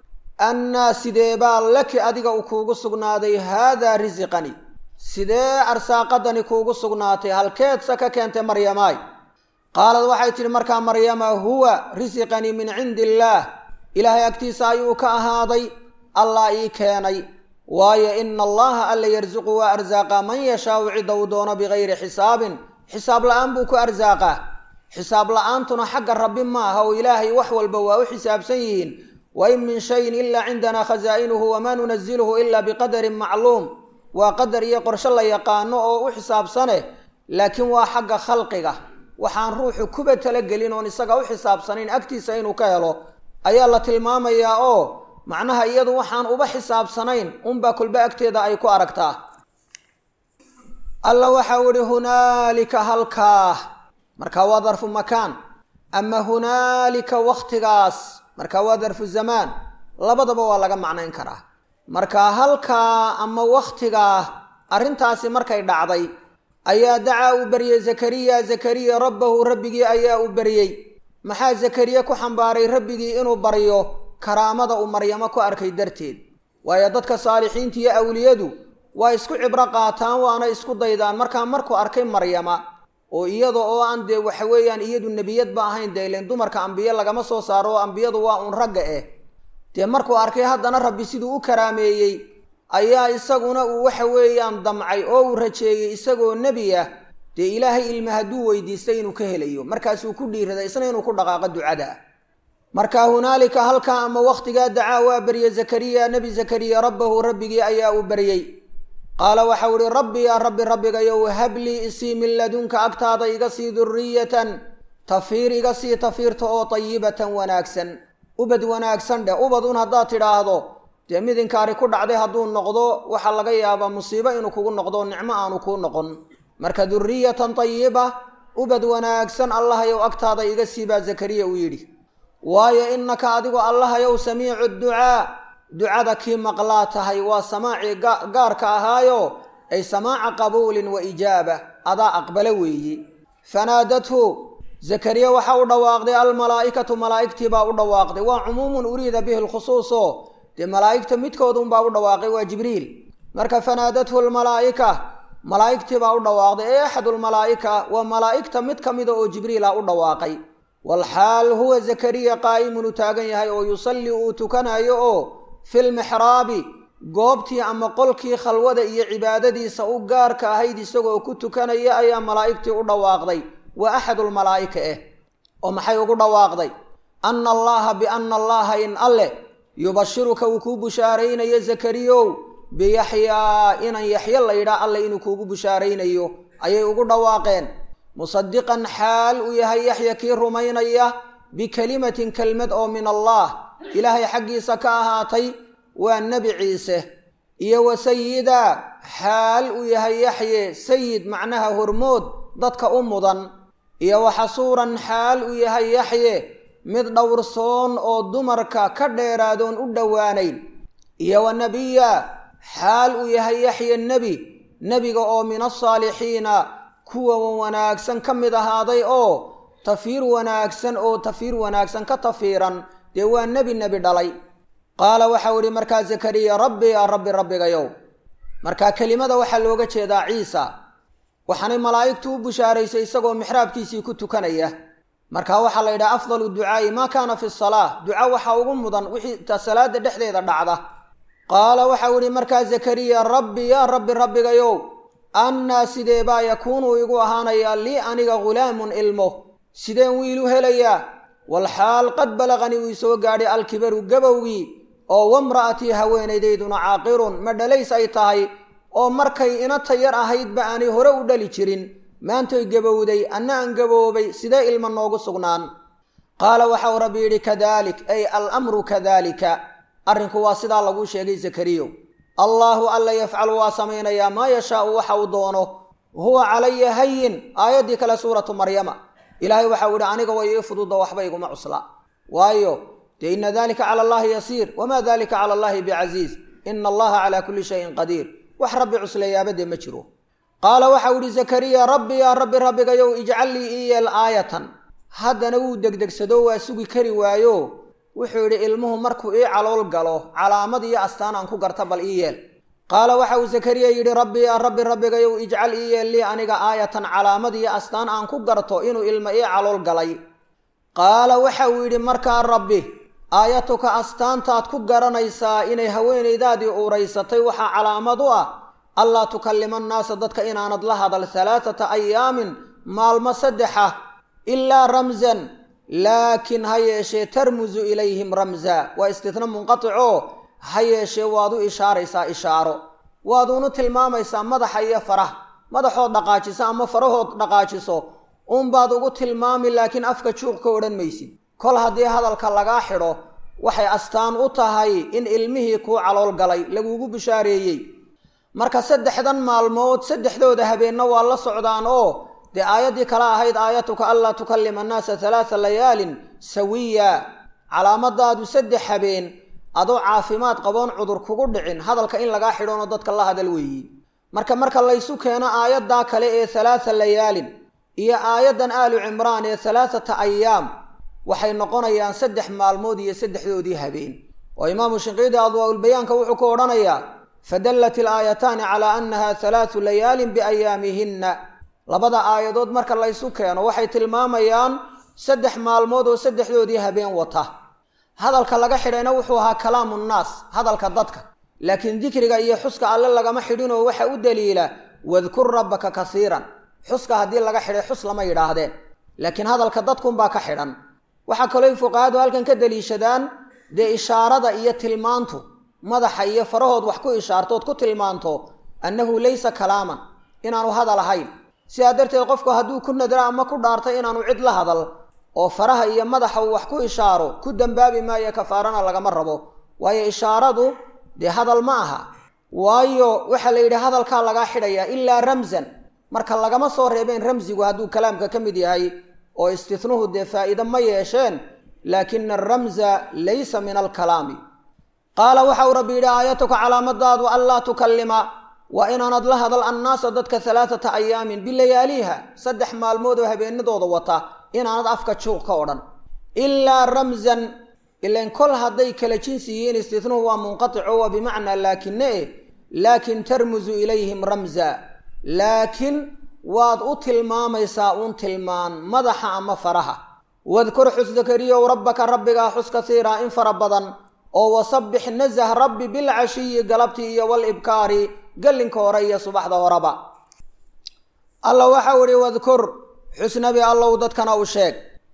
annaa sidee baa laki adiga u kuugu sugnaaday haadaa risiqani sidee arsaaqadani kuugu sugnaatay halkeedsa ka keentay maryamaay qaalad waxay tidhi markaa maryama huwa risiqanii min cindi illaah ilaahay agtiisa ayuu ka ahaaday allah ii keenay waayo ina allaha alla yarsuqu waa arsaaqaa man yashaau cidda uu doono bikayri xisaabin xisaab la-aan buu ku arsaaqaa xisaab la-aantuna xagga rabbi ma aha oo ilaahay wax walba waa u xisaabsan yihiin wain min shayin ilaa cindanaa khasaa'inuhu wamaa nunaziluhu ilaa biqadarin macluum waa qadar iyo qorshe la yaqaano oo u xisaabsane laakiin waa xagga khalqiga waxaan ruuxu kuba talagelin oon isaga u xisaabsanayn agtiisa inuu ka helo ayaa la tilmaamayaa oo macnaha iyadu waxaan uba xisaabsanayn unbaa kolba agteeda ay ku aragtaa alla waxau ihi hunaalika halkaa marka waa darfu makaan ama hunaalika wakhtigaas marka waa darfu zamaan labadaba waa laga macnayn karaa marka halkaa ama wakhtigaa arrintaasi markay dhacday ayaa dacaa uu baryey zakariya zakariya rabbahu rabbigii ayaa u baryey maxaa zakariye ku xambaaray rabbigii inuu baryo karaamada uu maryamo ku arkay darteed waayo dadka saalixiinta iyo awliyadu waa isku cibro qaataan waana isku daydaan markaa markuu arkay maryama oo iyada oo aan dee waxa weeyaan iyadu nebiyadba ahayn dee ileen dumarka ambiye lagama soo saaro oo ambiyadu waa uun ragga eh dee markuu arkay haddana rabbi siduu u karaameeyey ayaa isaguna uu waxa weeyaan damcay oo uu rajeeyey isagoo nebi ah dee ilaahay ilma hadduu weydiistay inuu ka helayo markaasuu ku dhiiraday isna inuu ku dhaqaaqo ducada marka hunaalika halkaa ama wakhtigaa dacaa waa baryey zakariya nebi zakariya rabbahu rabbigii ayaa uu baryey qaala waxau ihi rabbi yaa rabbi rabbigayow hablii isii min ladunka agtaada iga sii duriyatan tafiir iga sii tafiirta oo tayibatan wanaagsan ubad wanaagsan dheh ubad un haddaad tidhaahdo dee mid inkaari ku dhacday hadduu noqdo waxaa laga yaabaa musiibo inuu kugu noqdo nicmo aanu kuu noqon marka duriyatan tayiba ubad wanaagsan allahayow agtaada iga sii baa zakariya uu yidhi waayo innaka adigu allahayow samiicu ducaa ducada kii maqlaa tahay waa samaacii gaarka ahaayo ay samaaca qabuulin wa ijaaba adaa aqbalo weeye fanaadathu zakariya waxaa u dhawaaqday almalaa'ikatu malaa'igtii baa u dhawaaqday waa cumuumun uriida bihi lkhusuus oo dee malaa'igta midkoodunbaa u dhawaaqay waa jibriil marka fanaadathu almalaa'ika malaa'igtii baa u dhawaaqday ee axadulmalaa'ika waa malaa'igta mid ka mida oo jibriila u dhawaaqay walxaal huwa zakariya qaa'imun u taagan yahay oo yusalli uu tukanayo oo filmixraabi goobtii ama qolkii khalwada iyo cibaadadiisa u gaarka ahayd isagoo ku tukanaya ayaa malaa'igtii u dhawaaqday waa axadulmalaa'ika eh oo maxay ugu dhawaaqday anna allaha bianna allaha in alle yubashiruka uu kuu bushaaraynayo zakariyow biyaxyaa inan yaxyo la yidhaa alle inuu kuugu bushaaraynayo ayay ugu dhawaaqeen musadiqan xaal uu yahay yaxya kii rumaynaya bikelimatin kelmad oo min allah ilaahay xaggiisa ka ahaatay waa nebi ciise iyo wa sayida xaal uu yahay yaxye sayid macnaha hormood dadka u mudan iyo wa xasuuran xaal uu yahay yaxye mid dhowrsoon oo dumarka ka dheeraadoon u dhowaanayn iyo wa nebiya xaal uu yahay yaxye nebi nebiga oo min asaalixiina kuwa wanaagsan ka mid ahaaday oo tafiir wanaagsan oo tafiir wanaagsan ka tafiiran dee waa nebi nebi dhalay qaala waxau idhi markaa zakariya rabbi yaa rabbi rabbigayow markaa kelimada waxaa looga jeedaa ciisa waxaanay malaa'igtu u bushaaraysay isagoo mixraabkiisii ku tukanaya marka waxaa la yidhaha afdalu ducaa'i maa kaana fi salaa duca waxaa ugu mudan wixii ta salaada dhexdeeda dhacda qaala waxau idhi markaa zakariya rabbi yaa rabbi rabbigayow annaa sidee baa yakuunu igu ahaanayaa lii aniga ghulaamun ilmo sideen wiilu helayaa walxaal qad balaqani uu soo gaadhay alkibaru gabowgii oo wamra'atii haweenaydayduna caaqirun ma dhalays ay tahay oo markay inata yar ahaydba aanay hore u dhali jirin maantoy gabowday anna aan gaboobay sidee ilma noogu sugnaan qaala waxau rabbi yidhi kadalik ay alamru kadalika arrinku waa sidaa laguu sheegay zakariyo allaahu alla yafcalu waa samaynayaa maa yashaau waxa uu doono huwa calaya hayin aayaddii kale suuratu maryama ilaahay waxau yidhi aniga way ii fududa waxba iguma cusla waayo dee ina dalika cala allahi yasiir wamaa dalika cala allahi bicasiiz ina allaha calaa kulli shayin qadiir wax rabbi cusleeyaabadee ma jiro qaala waxau yidhi zakariya rabbi yaa rabbi rabbigayow ijcal lii ii yeel aayatan haddana wuu degdegsado waa sugi kari waayo wuxuu yidhi ilmuhu markuu ii calool galo calaamad iyo astaan aan ku garta bal ii yeel qaala waxa uu zakariya yidhi rabbi yaa rabbi rabbigayow ijcal ii yeel lii aniga aayatan calaamad iyo astaan aan ku garto inuu ilmo ii calool galay qaala waxa uu yidhi markaa rabbi aayatuka astaantaad ku garanaysaa inay haweenaydaadii uuraysatay waxaa calaamad u ah allaa tukallima annaasa dadka inaanad la hadal halaathata ayaamin maalmo saddexa ilaa ramsan laakiin ha yeeshee tarmusu ilayhim ramsa waa istitna munqaticoo ha yeeshee waad u ishaaraysaa ishaaro waaduunu tilmaamaysaa madaxa iyo faraha madaxood dhaqaajiso ama farahood dhaqaajiso uunbaad ugu tilmaami laakiin afka juuq ka odhan maysid kol haddii hadalka lagaa xidho waxay astaan u tahay in ilmihii kuu calool galay lagugu bishaareeyey marka saddexdan maalmood saddexdooda habeenna waa la socdaan oo dee aayaddii kale ahayd aayatuka anlaa tukallima annaasa halaatha layaalin sawiya calaamadaadu saddex habeen adoo caafimaad qaboon cudur kugu dhicin hadalka in lagaa xidhoonoo dadka la hadal weeyi marka marka laysu keeno aayaddaa kale ee halaatha layaalin iyo aayaddan aalu cimraan ee halaathata ayaam waxay noqonayaan saddex maalmood iyo saddexdoodii habeen oo imaamu shinqiidi adwaa-ulbayaanka wuxuu ku odhanayaa fadallat ilaayataani calaa annaha halaathu layaalin biayaamihinna labada aayadood marka laysu keeno waxay tilmaamayaan saddex maalmood oo saddexdoodii habeen wata hadalka laga xidhayna wuxuu ahaa kalaamu nnaas hadalka dadka laakiin dikriga iyo xuska alle lagama xidhinoo waxa u daliila wadkur rabbaka kasiiran xuska haddii laga xidhay xus lama yidhaahdeen laakiin hadalka dadkunbaa ka xidhan waxaa kaloo fuqahadu halkan ka daliishadaan dee ishaarada iyo tilmaantu madaxa iyo farahood wax ku ishaartood ku tilmaanto annahu laysa kalaaman inaanu hadal ahayn sidaa darteed qofku hadduu ku nadra ama ku dhaartay inaanu cid la hadal oo faraha iyo madaxa uu wax ku ishaaro ku dambaabi maayo kafaarana lagama rabo waayo ishaaradu dee hadal ma aha waayo waxaa la yidhi hadalkaa lagaa xidhayaa ilaa ramsan marka lagama soo reebeen ramsigu hadduu kalaamka ka mid yahay oo istihnuhu dee faa'iide ma yeesheen laakina aramsa laysa min alkalaami qaala waxa uu rabbi yidhi aayatuka calaamadaadu anlaa tukallima waa inaanad la hadal annaasa dadka halaathata ayaamin bilayaaliha saddex maalmood oo habeenadooda wata inaanad afka juuq ka odhan ilaa ramsan ilan kol hadday kala jinsi yihiin istihnuhu waa munqatico waa bimacnaa laakine eh laakin tarmusu ilayhim ramsa laakiin waad u tilmaamaysaa uun tilmaan madaxa ama faraha wadkur xus zakariyow rabbaka rabbigaa xus kasiiraa in fara badan oo wasabbix nasah rabbi bilcashiyi galabtii iyo walibkaari gallinka hore iyo subaxda horeba alla waxau idhi wadkur xus nabi allow dadkana u sheeg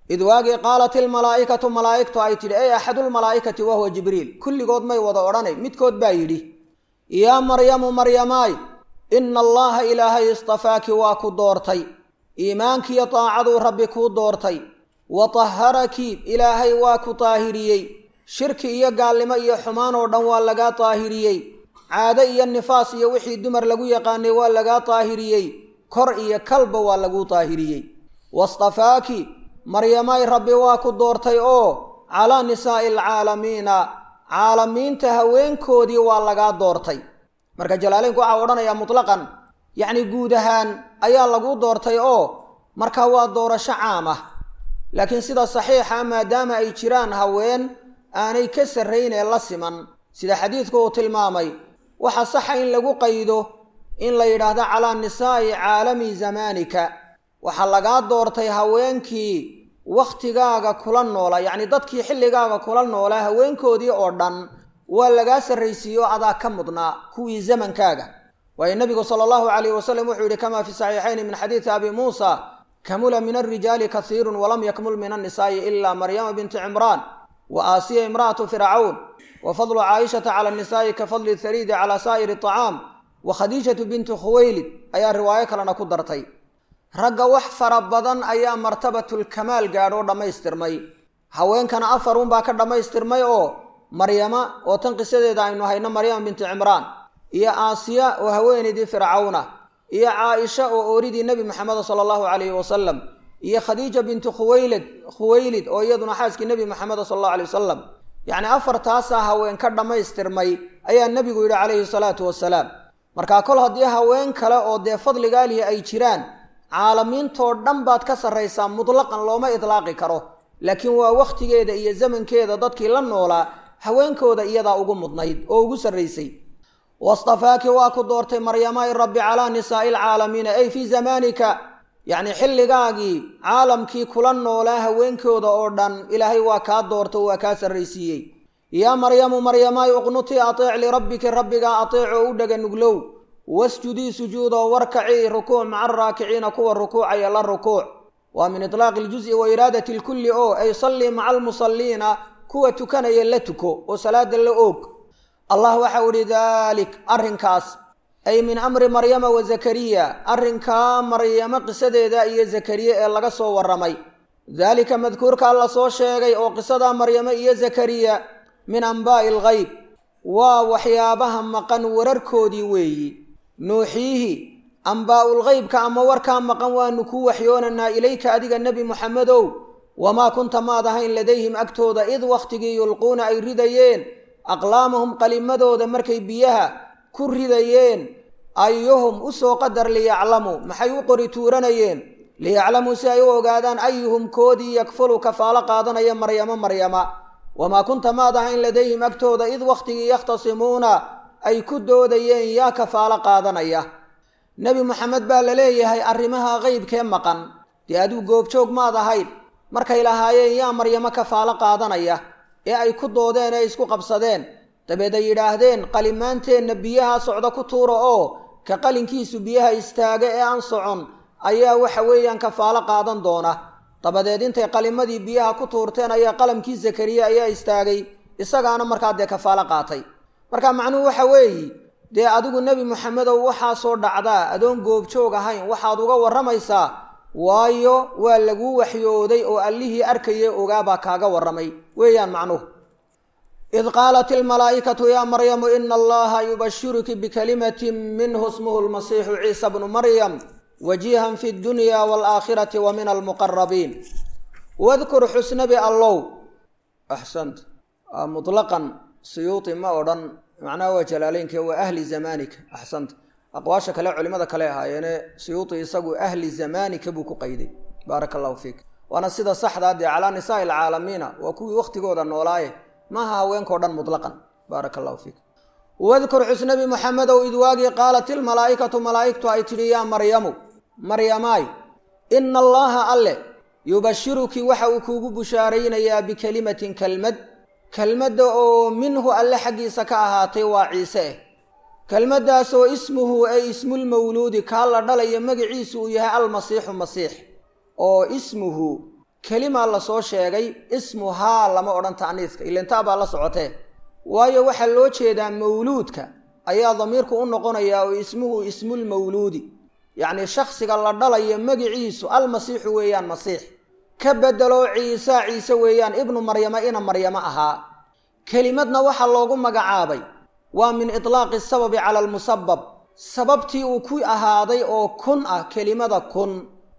id waagii qaalat ilmalaa'ikatu malaa'igtu ay tidhi ey axadulmalaa'ikati wahuwa jibriil kulligood may wada odhanay midkood baa yidhi yaa maryamu maryamaay ina allaha ilaahay istafaaki waa ku doortay iimaankiiyo daacaduu rabbi kuu doortay wa taharaki ilaahay waa ku daahiriyey shirki iyo gaalnimo iyo xumaan oo dhan waa lagaa daahiriyey caado iyo nifaas iyo wixii dumar lagu yaqaanay waa lagaa daahiriyey kor iyo kalba waa laguu daahiriyey wastafaaki maryamay rabbi waa ku doortay oo calaa nisaa'i alcaalamiina caalamiinta haweenkoodii waa lagaa doortay marka jalaaleynku waxaa odhanayaa mutlaqan yacni guud ahaan ayaa laguu doortay oo marka waa doorasho caam ah laakiin sida saxiixa maadaama ay jiraan haween aanay ka sarrayn ee la siman sida xadiidku uu tilmaamay waxa saxa in lagu qaydo in la yidhaahdo calaa nisaa'i caalami zamaanika waxaa lagaa doortay haweenkii wakhtigaaga kula noola yacni dadkii xilligaaga kula noolaa haweenkoodii oo dhan waa lagaa sarraysiiyo adaa ka mudnaa kuwii zamankaaga waayo nebigu sala allahu calayhi wasalam wuxuu yidhi kamaa fi saxiixayni min xadiidi abi muusa kamula min alrijaali kasiirun walam yakmul min annisaa'i ilaa maryama binti cimraan wa aasiya imra'atu fircawn wa fadlu caayishata cala annisaa'i ka fadli thariidi calaa saa'iri aطacaam wa khadiijatu bintu khuwaylid ayaa riwaayo kalena ku dartay ragga wax fara badan ayaa martabatulkamaal gaadhoo dhammaystirmay haweenkana afar unbaa ka dhammaystirmay oo maryama oo tan qisadeeda aynu hayno maryama binti cimraan iyo aasiya oo haweenaydii fircawna iyo caaisha oo ooridii nebi maxameda sala allahu calayhi wasalam iyo khadiija bintu khuwaylid khuwaylid oo iyaduna xaaskii nebi maxameda sala allahu alay wasalam yacni afartaasaa haween ka dhammaystirmay ayaa nebigu yidhi calayhi salaatu wasalaam markaa kol haddii haween kale oo dee fadligaalihi ay jiraan caalamiintoo dhan baad ka sarraysaa mutlaqan looma idlaaqi karo laakiin waa wakhtigeeda iyo zamankeeda dadkii la noolaa haweenkooda iyadaa ugu mudnayd oo ugu sarraysay wastafaaki waa ku doortay maryamaay rabbi calaa nisaa'i alcaalamiina ay fii zamaanika yacni xilligaagii caalamkii kula noolaa haweenkooda oo dhan ilaahay waa kaa doorta waa kaa sarraysiiyey yaa maryamu maryamaay uqnutii ateec lirabbiki rabbigaa ateec oo u dhega nuglow wasjudii sujuudoo warkacii rukuuc maca araakiciina kuwa rukuucaya la rukuuc waa min itlaaqi iljuzi wa iraadati lkulli oo ay sallii maca almusalliina kuwa tukanaya la tuko oo salaada la oog allah waxau idhi daalik arrinkaas ay min amri maryama wa zakariya arrinkaa maryamo qisadeeda iyo zakariye ee laga soo warramay daalika madkuurkaa la soo sheegay oo qisadaa maryamo iyo zakariya min ambaa'i alghayb waa waxyaabaha maqan wararkoodii weeyi nuuxiihi ambaa'ulghaybka ama warkaa maqan waanu kuu waxyoonanaa ilayka adiga nebi muxamedow wamaa kunta maad ahayn ladayhim agtooda id wakhtigii yulquuna ay ridayeen aqlaamahum qalimadooda markay biyaha ku ridayeen ayuhum u soo qadar liyaclamuu maxay u qori tuuranayeen liyaclamuu si ay u ogaadaan ayuhum koodii yakfulu kafaalo qaadanaya maryamo maryama wamaa kunta maad ahayn ladayhim agtooda id wakhtigii yakhtasimuuna ay ku doodayeen yaa kafaalo qaadanaya nebi moxamed baa la leeyahay arrimaha qeybkee maqan dee adigu goobjoog maad ahayd markay lahaayeen yaa maryamo kafaalo qaadanaya ee ay ku doodeen ee isku qabsadeen dabeed ay yidhaahdeen qalimaanteenna biyaha socdo ku tuura oo ka qalinkiisu biyaha istaaga ee aan socon ayaa waxa weeyaan kafaalo qaadan doona dabadeed intay qalimadii biyaha ku tuurteen ayaa qalamkii zakariya ayaa istaagay isagaana markaa dee kafaalo qaatay marka macnuhu waxa weeyi dee adigu nebi moxamedow waxaasoo dhacdaa adoon goobjoog ahayn waxaad uga warramaysaa waayo waa laguu waxyooday oo allihii arkayay ogaabaa kaaga warramay weeyaan macnuhu id qaalat ilmalaa'ikatu yaa maryamu ina allaha yubashiruki bikalimatin minhu ismuhu lmasiixu ciisa bnu maryam wajihan fi dunya waalaakhirati wa min almuqarabiin wadkur xusnabi allow axsant mutlaqan siyuuti ma odhan macnaha waa jalaaleynke waa ahli zamaanika axsanta aqwaasha kale culimada kale ahaayeene siyuuti isagu ahli zamaanika buu ku qayday baaraka allahu fiik waana sida saxdaa dee calaa nisaai alcaalamiina waa kuwii wakhtigooda noolaaye maaha haweenkao dhan mutlaqan baaraka allahu fiik wadkur xusnabi moxamedow id waagii qaalat ilmalaa'ikatu malaa'igtu ay tidhi yaa maryamu maryamaay ina allaha alle yubashiruki waxa uu kuugu bushaaraynayaa bikelimatin kelmad kelmadda oo minhu alle xaggiisa ka ahaatay waa ciise eh kelmaddaasoo ismuhu ay ismulmawluudi kaa la dhalayo magaciisu uu yahay almasiixu masiix oo ismuhu kelimaa lasoo sheegay ismuhaa lama odhan ta'niiska ilintaa baa la socotee waayo waxaa loo jeedaa mawluudka ayaa damiirku u noqonayaa oo ismuhu ismulmawluudi yacnii shaksiga la dhalayo magiciisu almasiixu weeyaan masiix ka bedelo ciisa ciise weeyaan ibnu maryama ina maryamo ahaa kelimadna waxaa loogu magacaabay waa min itlaaqi sababi cala almusabab sababtii uu ku ahaaday oo kun ah kelimada kun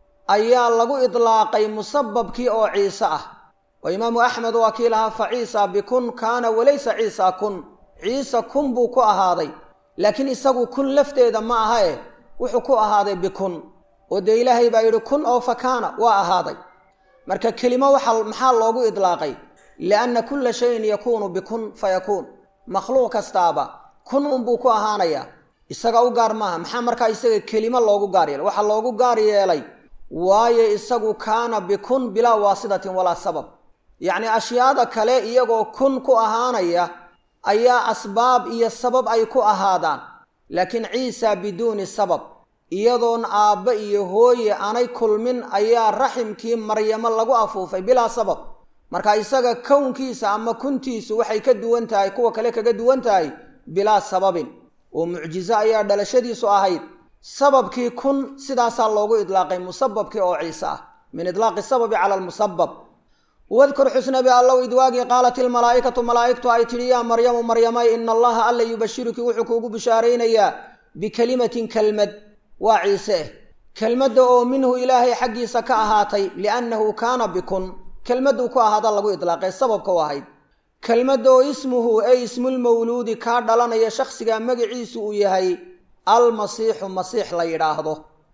ayaa lagu idlaaqay musababkii oo ciise ah oo imaamu axmed waa kii lahaa fa ciisa bikun kaana walaysa ciisa kun ciise kun buu ku ahaaday laakiin isagu kun lafteeda ma aha eh wuxuu ku ahaaday bikun oo dee ilaahay baa yidhi kun oo fa kaana waa ahaaday marka kelimo waxa maxaa loogu idlaaqay lianna kulla shayin yakuunu bikun fa yakuun makhluuq kastaaba kun unbuu ku ahaanayaa isaga u gaar maaha maxaa markaa isaga kelimo loogu gaar yeelay waxaa loogu gaar yeelay waayo isagu kaana bikun bilaa waasitatin walaa sabab yacnii ashyaada kale iyagoo kun ku ahaanaya ayaa asbaab iyo sabab ay ku ahaadaan laakiin ciisa biduuni sabab iyadoon aabba iyo hooye aanay kulmin ayaa raximkii maryamo lagu afuufay bilaa sabab marka isaga kownkiisa ama kuntiisu waxay ka duwan tahay kuwa kale kaga duwan tahay bilaa sababin oo mucjizo ayaa dhalashadiisu ahayd sababkii kun sidaasaa loogu idlaaqay musababkii oo ciise ah min idlaaqi sababi cala almusabab wadkur xusnabi allow idwaagii qaalat ilmalaa'ikatu malaa'igtu ay tidhi yaa maryamu maryamay ina allaha alla yubashiruki wuxuu kuugu bishaaraynayaa bikelimatin kelmad waa ciise eh kelmadda oo minhu ilaahay xaggiisa ka ahaatay liannahu kaana bikun kelmadduu ku ahaada lagu idlaaqay sababka u ahayd kelmadda oo ismuhu ey ismulmawluudi kaa dhalanaya shakhsigaa magaciisu uu yahay almasiixu masiix la yidhaahdo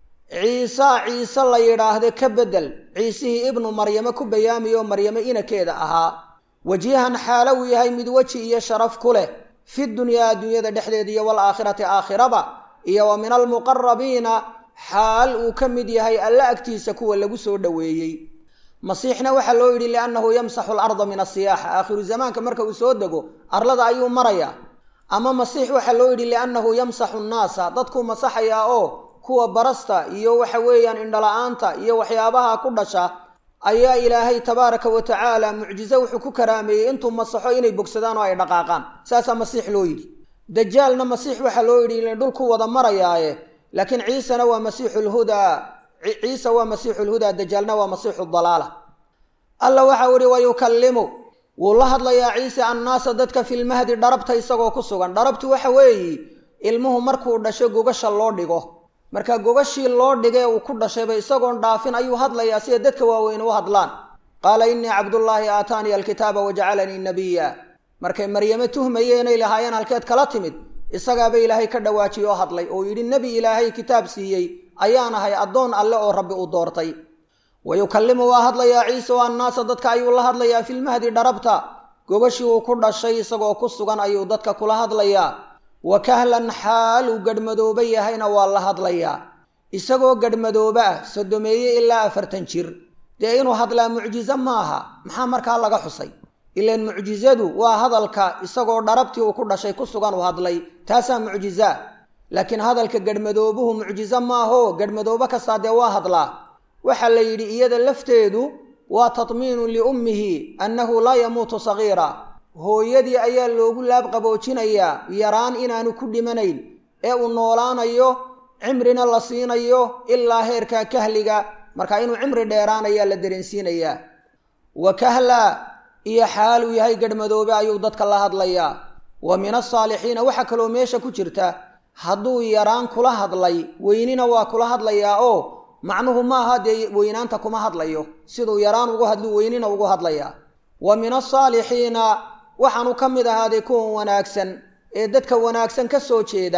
ciisaa ciise la yidhaahde ka beddel ciisihii ibnu maryamo ku bayaamiyo maryamo inakeeda ahaa wajihan xaalo uu yahay mid weji iyo sharaf ku leh fi dunyaa adduunyada dhexdeeda iyo waalaakhirati aakhiraba iyo wa min almuqarabiina xaal uu ka mid yahay alla agtiisa kuwa lagu soo dhoweeyey masiixna waxaa loo yidhi liannahu yamsaxu alarda min asiyaaxa aakhiru zamaanka marka uu soo dego arlada ayuu marayaa ama masiix waxaa loo yidhi liannahu yamsaxu nnaasa dadkuu masaxayaa oo kuwa barasta iyo waxa weeyaan indhala-aanta iyo waxyaabaha ku dhasha ayaa ilaahay tabaaraka wa tacaala mucjizo wuxuu ku karaameeyey intuu masaxo inay bogsadaan oo ay dhaqaaqaan saasaa masiix loo yidhi dajaalna masiix waxaa loo yidhi ina dhulku wada marayaaye laakiin ciisena waa masiixu lhudaa ciise waa masiixu lhudaa dajaalna waa masiixu dalaala alla waxau ihi wayukallimu wuu la hadlayaa ciise annaasa dadka filmahdi dharabta isagoo ku sugan dharabtu waxa weeyi ilmuhu markuu dhasho gogasha loo dhigo marka gogashii loo dhigee uu ku dhashayba isagoon dhaafin ayuu hadlayaa sida dadka waaweyn u hadlaan qaala innii cabdullaahi aataaniya alkitaaba wajacalanii nabiya markay maryame tuhmayeenay lahaayeen halkeed kala timid isagaaba ilaahay ka dhawaajiye oo hadlay oo yidhi nebi ilaahay kitaab siiyey ayaan ahay addoon alle oo rabbi u doortay wayukallimu waa hadlayaa ciise o annaasa dadka ayuu la hadlayaa filmahdi dharabta gogashii uu ku dhashay isagoo ku sugan ayuu dadka kula hadlayaa wa kahlan xaal uu gadhmadooba yahayna waa la hadlayaa isagoo gadhmadooba ah sodomeeye ilaa afartan jir dee inuu hadlaa mucjizo maaha maxaa markaa laga xusay ilaan mucjizadu waa hadalka isagoo dharabtii uu ku dhashay ku sugan uu hadlay taasaa mucjizaa laakiin hadalka gadhmadoobuhu mucjizo maaho gadhmadoobo kastaa dee waa hadlaa waxaa la yidhi iyada lafteedu waa tatmiinu liummihi annahu laa yamuutu sagiira hooyadii ayaa loogu laab qaboojinayaa yaraan inaanu ku dhimanayn ee uu noolaanayo cimrina la siinayo ilaa heerka kahliga marka inuu cimri dheeraanayaa la dareensiinayaa wa kahla iyo xaal uu yahay gadhmadoobe ayuu dadka la hadlayaa wa min asaalixiina waxaa kaloo meesha ku jirta hadduu yaraan kula hadlay weynina waa kula hadlayaa oo macnuhu maaha dee weynaanta kuma hadlayo siduu yaraan ugu hadlu weynina ugu hadlayaa wa min asaalixiina waxaanu ka mid ahaaday kuwan wanaagsan ee dadka wanaagsan ka soo jeeda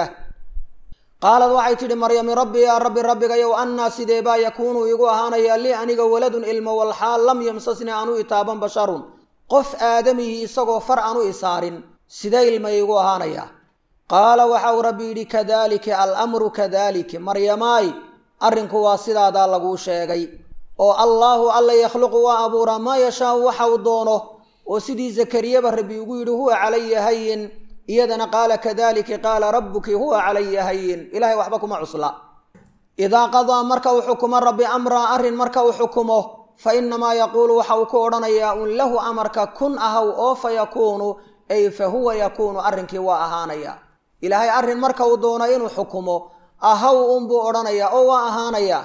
qaalad waxay tidhi maryami rabbi yaa rabbi rabbigayow annaa sidee baa yakuunu igu ahaanayaa lii aniga waladun ilmo walxaal lam yamsasni aanu itaaban basharun qof aadamihii isagoo far aanu isaarin sidee ilma iigu ahaanayaa qaala waxau rabbi yidhi kadaalika alamru kadaalika maryamaay arrinku waa sidaadaa laguu sheegay oo allaahu alla yakhluqu waa abuuraa maa yashaau waxa uu doono oo sidii zakariyaba rabbi ugu yidhi huwa calaya hayin iyadana qaala kadalika qaala rabbuki huwa calaya hayin ilahay waxba kuma cusla idaa qadaa marka uu xukumo rabbi amraa arrin marka uu xukumo fa inamaa yaquulu waxa uu ku odhanayaa un lahu amarka kun ahaw oo fa yakuunu ay fa huwa yakuunu arrinkii waa ahaanaya ilaahay arrin marka uu doono inuu xukumo ahaw unbuu odhanayaa oo waa ahaanaya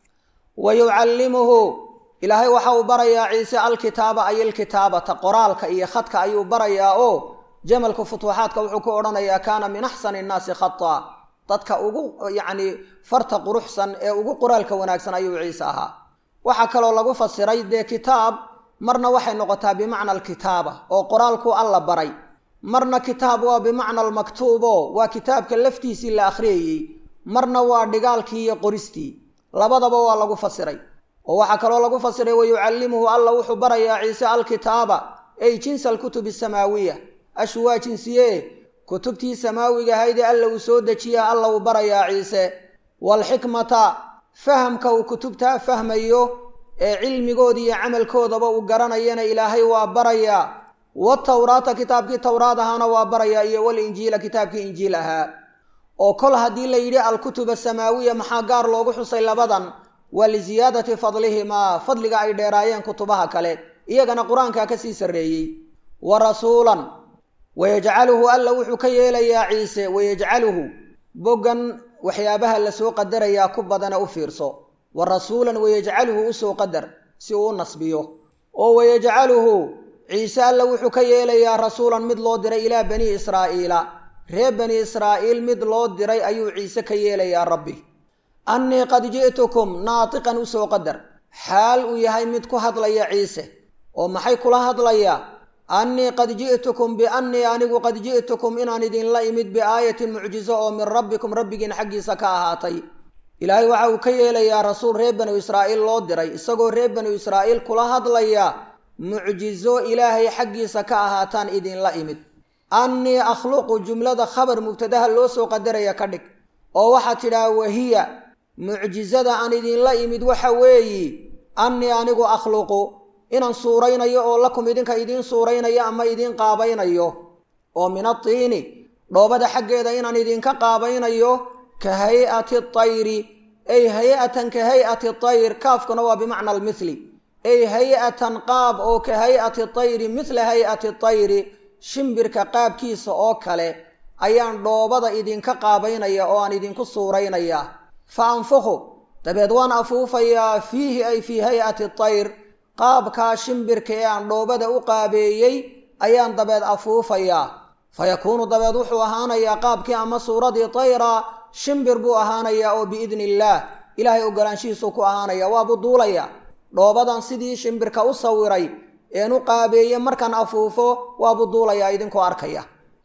wa yucallimuhu ilaahay waxa uu barayaa ciise alkitaaba ay alkitaabata qoraalka iyo khadka ayuu barayaa oo jamalka futuuxaadka wuxuu ku odhanayaa kaana min axsani innaasi khata dadka ugu yacni farta quruxsan ee ugu qoraalka wanaagsan ayuu ciise ahaa waxaa kaloo lagu fasiray dee kitaab marna waxay noqotaa bimacna alkitaaba oo qoraalku alla baray marna kitaab waa bimacna almaktuubo waa kitaabka laftiisii la akhriyayey marna waa dhigaalkii iyo qoristii labadaba waa lagu fasiray oo waxaa kaloo lagu fasiray wayucallimuhu alla wuxuu barayaa ciise alkitaaba ay jinsa alkutubi asamaawiya ashu waa jinsiye kutubtii samaawiga ahaydee alla uu soo dejiya alla uu barayaa ciise waalxikmata fahamka uu kutubtaa fahmayo ee cilmigooda iyo camalkoodaba uu garanayana ilaahay waa barayaa watawraata kitaabkii towraad ahaana waa barayaa iyo walinjiila kitaabkii injiil ahaa oo kol haddii la yidhi alkutub asamaawiya maxaa gaar loogu xusay labadan waa liziyaadati fadlihimaa fadliga ay dheeraayeen kutubaha kale iyagana qur-aankaa ka sii sarreeyey wa rasuulan wayajcaluhu alla wuxuu ka yeelayaa ciise wayajcaluhu boggan waxyaabaha lasoo qadarayaa ku badana u fiirso wa rasuulan wayajcaluhu usoo qadar si uu u nasbiyo oo wayajcaluhu ciise alla wuxuu ka yeelayaa rasuulan mid loo diray ilaa bani israa'iila reer bani israa'iil mid loo diray ayuu ciise ka yeelayaa rabbi annii qad ji'tukum naatiqan usoo qadar xaal uu yahay mid ku hadlaya ciise oo maxay kula hadlayaa annii qad ji'tukum biannii anigu qad ji'tukum inaan idinla imid biaayatin mucjizo oo min rabbikum rabbigiin xaggiisa ka ahaatay ilaahay waxa uu ka yeelayaa rasuul reer banu israa'iil loo diray isagoo reer banu israa'iil kula hadlaya mucjizo ilaahay xaggiisa ka ahaataan idinla imid annii akhluqu jumlada khabar mubtadaha loo soo qadaraya ka dhig oo waxaad tidhaha wahiya mucjizada aan idinla imid waxa weeyi annii anigu akhluqu inaan suuraynayo oo lakum idinka idiin suuraynayo ama idiin qaabaynayo oo min atiini dhoobada xaggeeda inaan idinka qaabaynayo ka hay-ati tayri ay hay-atan ka hay-ati tayr kaafkuna waa bimacna almithli ay hay-atan qaab oo ka hay-ati tayri mithla hay-ati tayri shimbirka qaabkiisa oo kale ayaan dhoobada idinka qaabaynaya oo aan idinku suuraynayaa fa anfukhu dabeed waan afuufayaa fiihi ay fii hay-ati tayr qaabkaa shimbirka ee aan dhoobada u qaabeeyey ayaan dabeed afuufayaa fa yakuunu dabeed wuxuu ahaanayaa qaabkii ama suuradii tayra shimbir buu ahaanayaa oo biidni illaah ilaahay ogolaanshihiisuu ku ahaanaya waabuu duulaya dhoobadan sidii shimbirka u sawiray een u qaabeeye markaan afuufo waabuu duulayaa idinkoo arkaya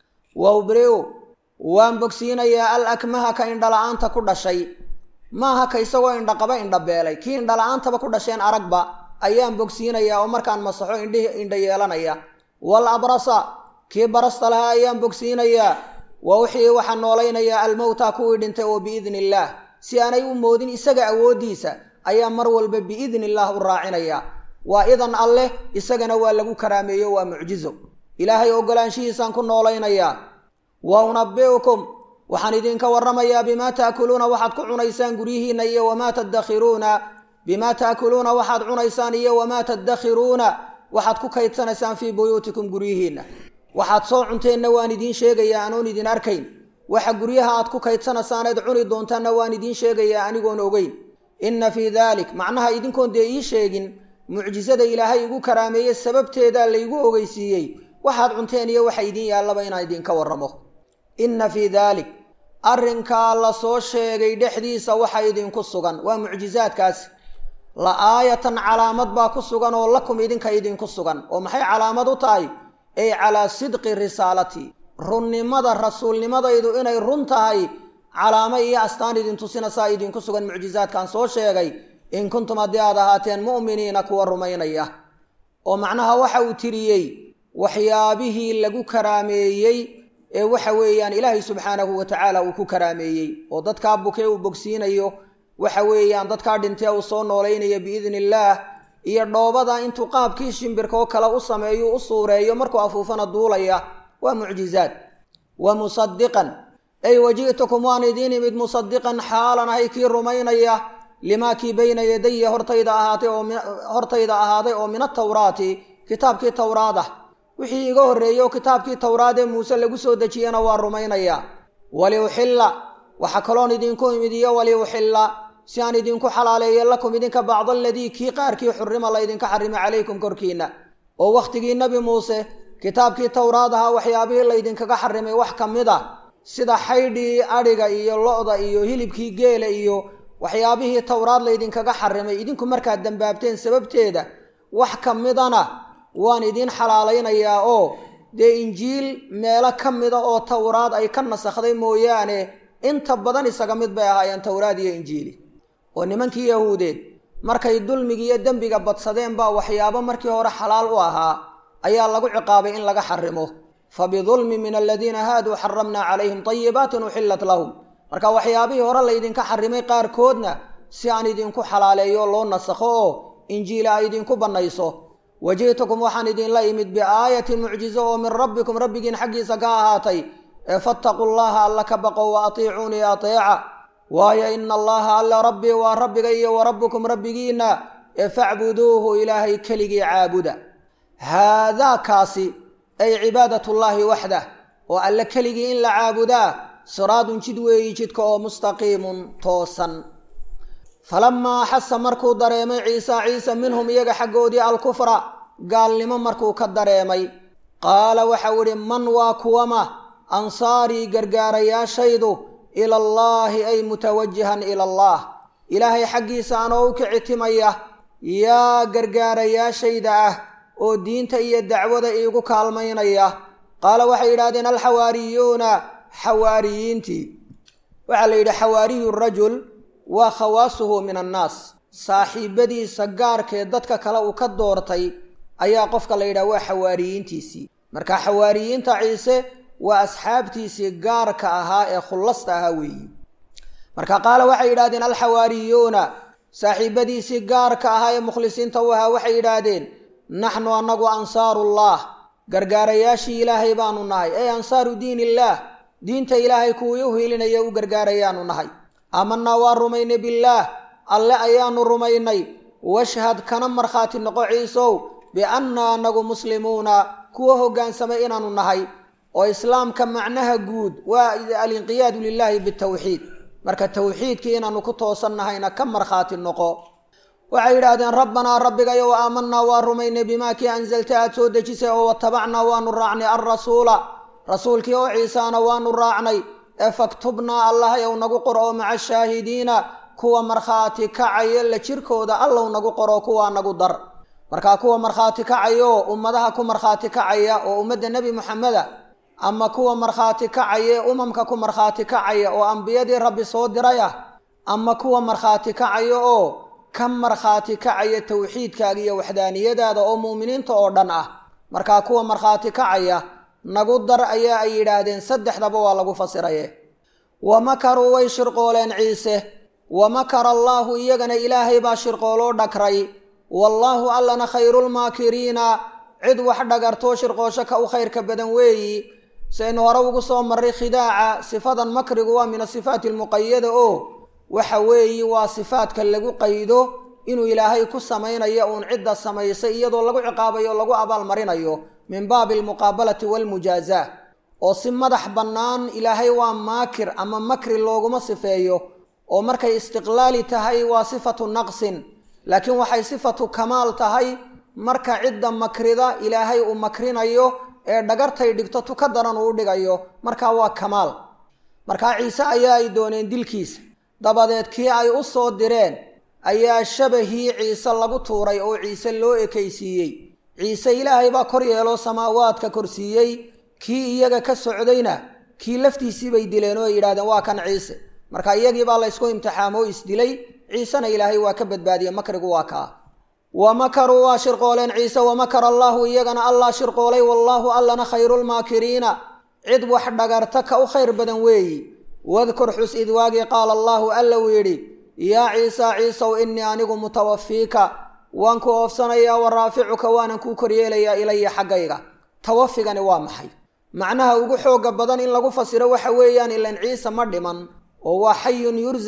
wawbriu waan bogsiinayaa al akmaha ka indhala-aanta ku dhashay maaha ka isagoo indhaqaba indhabeelay kii indhala-aantaba ku dhasheen aragba ayaan bogsiinayaa oo markaan masaxo indhihi indha yeelanaya wal abrasa kii barasta lahaa ayaan bogsiinayaa wa wixii waxaa noolaynayaa almowta kuwii dhintay oo biidni illaah si aanay u moodin isaga awooddiisa ayaa mar walba biidni illaah u raacinaya waa idan alleh isagana waa lagu karaameeyo waa mucjizo ilaahay ogolaanshihiisaan ku noolaynayaa wa unabi'ukum waxaan idinka warramayaa bimaa taakuluuna waxaad ku cunaysaan guryihiinna iyo wamaa tadakhiruuna bimaa taakuluuna waxaad cunaysaan iyo wamaa tadakhiruuna waxaad ku kaydsanaysaan fii buyuutikum guryihiinna waxaad soo cunteenna waan idiin sheegayaa anoon idin arkayn waxa guryaha aad ku kaydsanaysaan eed cuni doontaanna waan idiin sheegayaa anigoon ogeyn inna fii daalik macnaha idinkoon dee ii sheegin mucjisada ilaahay igu karaameeye sababteedaa laygu ogeysiiyey waxaad cunteen iyo waxa idiin yaallaba inaan idinka warramo inna fii daalik arrinkaa la soo sheegay dhexdiisa waxa idinku sugan waa mucjisaadkaasi la aayatan calaamad baa ku sugan oo lakum idinka idinku sugan oo maxay calaamad u tahay ay calaa sidqi risaalati runnimada rasuulnimadaydu inay run tahay calaamo iyo astaan idin tusina saa idinku sugan mucjisaadkan soo sheegay in kuntum haddii aad ahaateen mu'miniina kuwa rumaynaya oo macnaha waxa uu tiriyey waxyaabihii lagu karaameeyey ee waxa weeyaan ilaahay subxaanahu wa tacaala uu ku karaameeyey oo dadkaa bukee uu bogsiinayo waxa weeyaan dadkaa dhintee uu soo noolaynayo biidni illaah iyo dhoobada intuu qaabkii shimbirka oo kale u sameeyo u suureeyo markuu afuufana duulaya waa mucjizaad wa musadiqan ay waji'tukum waan idiin imid musadiqan xaalan ahay kii rumaynaya limaa kii bayna yadaya hortayda ahaatay oo hortayda ahaaday oo min atawraati kitaabkii towraad ah wixii iga horreeyey oo kitaabkii towraad ee muuse lagu soo dejiyena waa rumaynayaa waliuxilla waxaa kaloon idinku imid iyo waliuxilla si aan idinku xalaaleeyo lakum idinka bacda aladii kii qaarkii xurima laydinka xarimay calaykum korkiinna oo wakhtigii nebi muuse kitaabkii towraad ahaa waxyaabihii laydinkaga xarimay wax ka mid a sida xaydhii adhiga iyo lo-da iyo hilibkii geela iyo waxyaabihii towraad laydinkaga xarimay idinku markaad dambaabteen sababteeda wax ka midana waan idiin xalaalaynayaa oo dee injiil meelo ka mida oo towraad ay ka nasakhday mooyaane inta badan isaga mid bay ahaayeen towraad iyo injiili oo nimankii yahuudeed markay dulmiga iyo dembiga badsadeen baa waxyaabo markii hore xalaal u ahaa ayaa lagu ciqaabay in laga xarimo fa bidulmin min aladiina haaduu xaramnaa calayhim طayibaatin uxillat lahum marka waxyaabihii hore laydinka xarimay qaarkoodna si aan idinku xalaaleeyo loo nasakho oo injiila ay idinku bannayso waji'tukum waxaan idinla imid biaayatin mucjizo oo min rabbikum rabbigiin xaggiisa ka ahaatay ee fattaquu llaha alla ka baqo wa atiicuunii ateeca waayo ina allaha alla rabbii waa rabbiga iyo wa rabbukum rabbigiinna ee facbuduuhu ilaahay keligii caabuda haadaa kaasi ay cibaadatullaahi waxdah oo alle keligii in la caabudaa siraadun jid weeyi jidka oo mustaqiimun toosan falamaa axasa markuu dareemay ciisa ciise minhum iyaga xaggoodii alkufra gaalnimo markuu ka dareemay qaala waxau idhi man waa kuwama ansaarii gargaarayaashaydu ila allaahi ay mutawajihan ila allah ilaahay xaggiisa anoo u kicitimaya yaa gargaarayaashayda ah oo diinta iyo dacwada iigu kaalmaynaya qaala waxay yidhahdeen alxawaariyuuna xawaariyiintii waxaa la yidhi xawaariyu rajul waa khawaasuhu min annaas saaxiibadiisa gaarkee dadka kale uu ka doortay ayaa qofka la yidhaha waa xawaariyiintiisii marka xawaariyiinta ciise waa asxaabtiisii gaarka ahaa ee khullasta ahaa weeyi marka qaala waxay yidhahdeen alxawaariyuuna saaxiibadiisii gaarka ahaa ee mukhlisiinta u ahaa waxay yidhaahdeen naxnu annagu ansaarullah gargaarayaashii ilaahay baanu nahay ey ansaaru diin illaah diinta ilaahay kuwii u hiilinaya u gargaarayaanu nahay aamanaa waa rumaynay billaah alle ayaanu rumaynay washhad kana markhaati noqo ciisow biannaa anagu muslimuuna kuwa hoggaansamay inaanu nahay oo islaamka macnaha guud waa alinqiyaadu lilaahi bitawxiid marka tawxiidkii inaanu ku toosan nahayna ka markhaati noqo waxay yidhaahdeen rabbanaa rabbigayow aamanaa waa rumaynay bimaa kii anzalta aad soo dejisay oo watabacnaa waanu raacnay alrasuula rasuulkii oo ciisaana waanu raacnay ee faktubnaa allahayow nagu qor oo maca shaahidiina kuwa markhaati kacaya la jirkooda allow nagu qoro kuwaa nagu dar markaa kuwa markhaati kacayo ummadaha ku markhaati kacaya oo ummadda nebi moxameda ama kuwa markhaati kacaya umamka ku markhaati kacaya oo ambiyadii rabbi soo diray ah ama kuwa markhaati kacaya oo ka markhaati kacaya tawxiidkaaga iyo waxdaaniyadaada oo mu'miniinta oo dhan ah markaa kuwa markhaati kacaya nagu dar ayaa ay yidhaahdeen saddexdaba waa lagu fasiraye wa makaruu way shirqooleen ciise wa makara allaahu iyagana ilaahay baa shirqooloo dhakray wallaahu allana khayrulmaakiriina cid wax dhagartoo shirqoosho ka u khayrka badan weeyi saynu hore ugu soo marray khidaaca sifadan makrigu waa min asifaati almuqayada oo waxa weeyi waa sifaadka lagu qaydo inuu ilaahay ku samaynayo uun cidda samaysay iyadoo lagu ciqaabayo o lagu abaalmarinayo min baabi almuqaabalati waalmujaazaa oo si madax bannaan ilaahay waa maakir ama makri looguma sifeeyo oo markay istiqlaali tahay waa sifatu naqsin laakiin waxay sifatu kamaal tahay marka cidda makrida ilaahay uu makrinayo ee dhagartay dhigto tu ka daran uu dhigayo markaa waa kamaal markaa ciise ayaa ay dooneen dilkiisa dabadeed kii ay u soo direen ayaa shabahii ciise lagu tuuray oo ciise loo ekaysiiyey ciise ilaahay baa kor yeeloo samaawaadka korsiiyey kii iyaga ka socdayna kii laftiisii bay dileen oo ay yidhahdeen waa kan ciise marka iyagii baa laysku imtixaamo o isdilay ciisena ilaahay waa ka badbaadiyey makrigu waa kaa wa makaruu waa shirqooleen ciise wamakara allaahu iyagana allah shirqoolay wallaahu allana khayrulmaakiriina cid wax dhagarta ka u khayr badan weeyi wadkur xus id waagii qaala allaahu alla uu yidhi yaa ciisa ciisow innii anigu mutawafiika waan ku oofsanayaa wa raaficuka waanan kuu koryeelayaa ilaya xaggayga tawafigani waa maxay macnaha ugu xooga badan in lagu fasiro waxa weeyaan ilan ciise ma dhiman oo waa xayun yursaq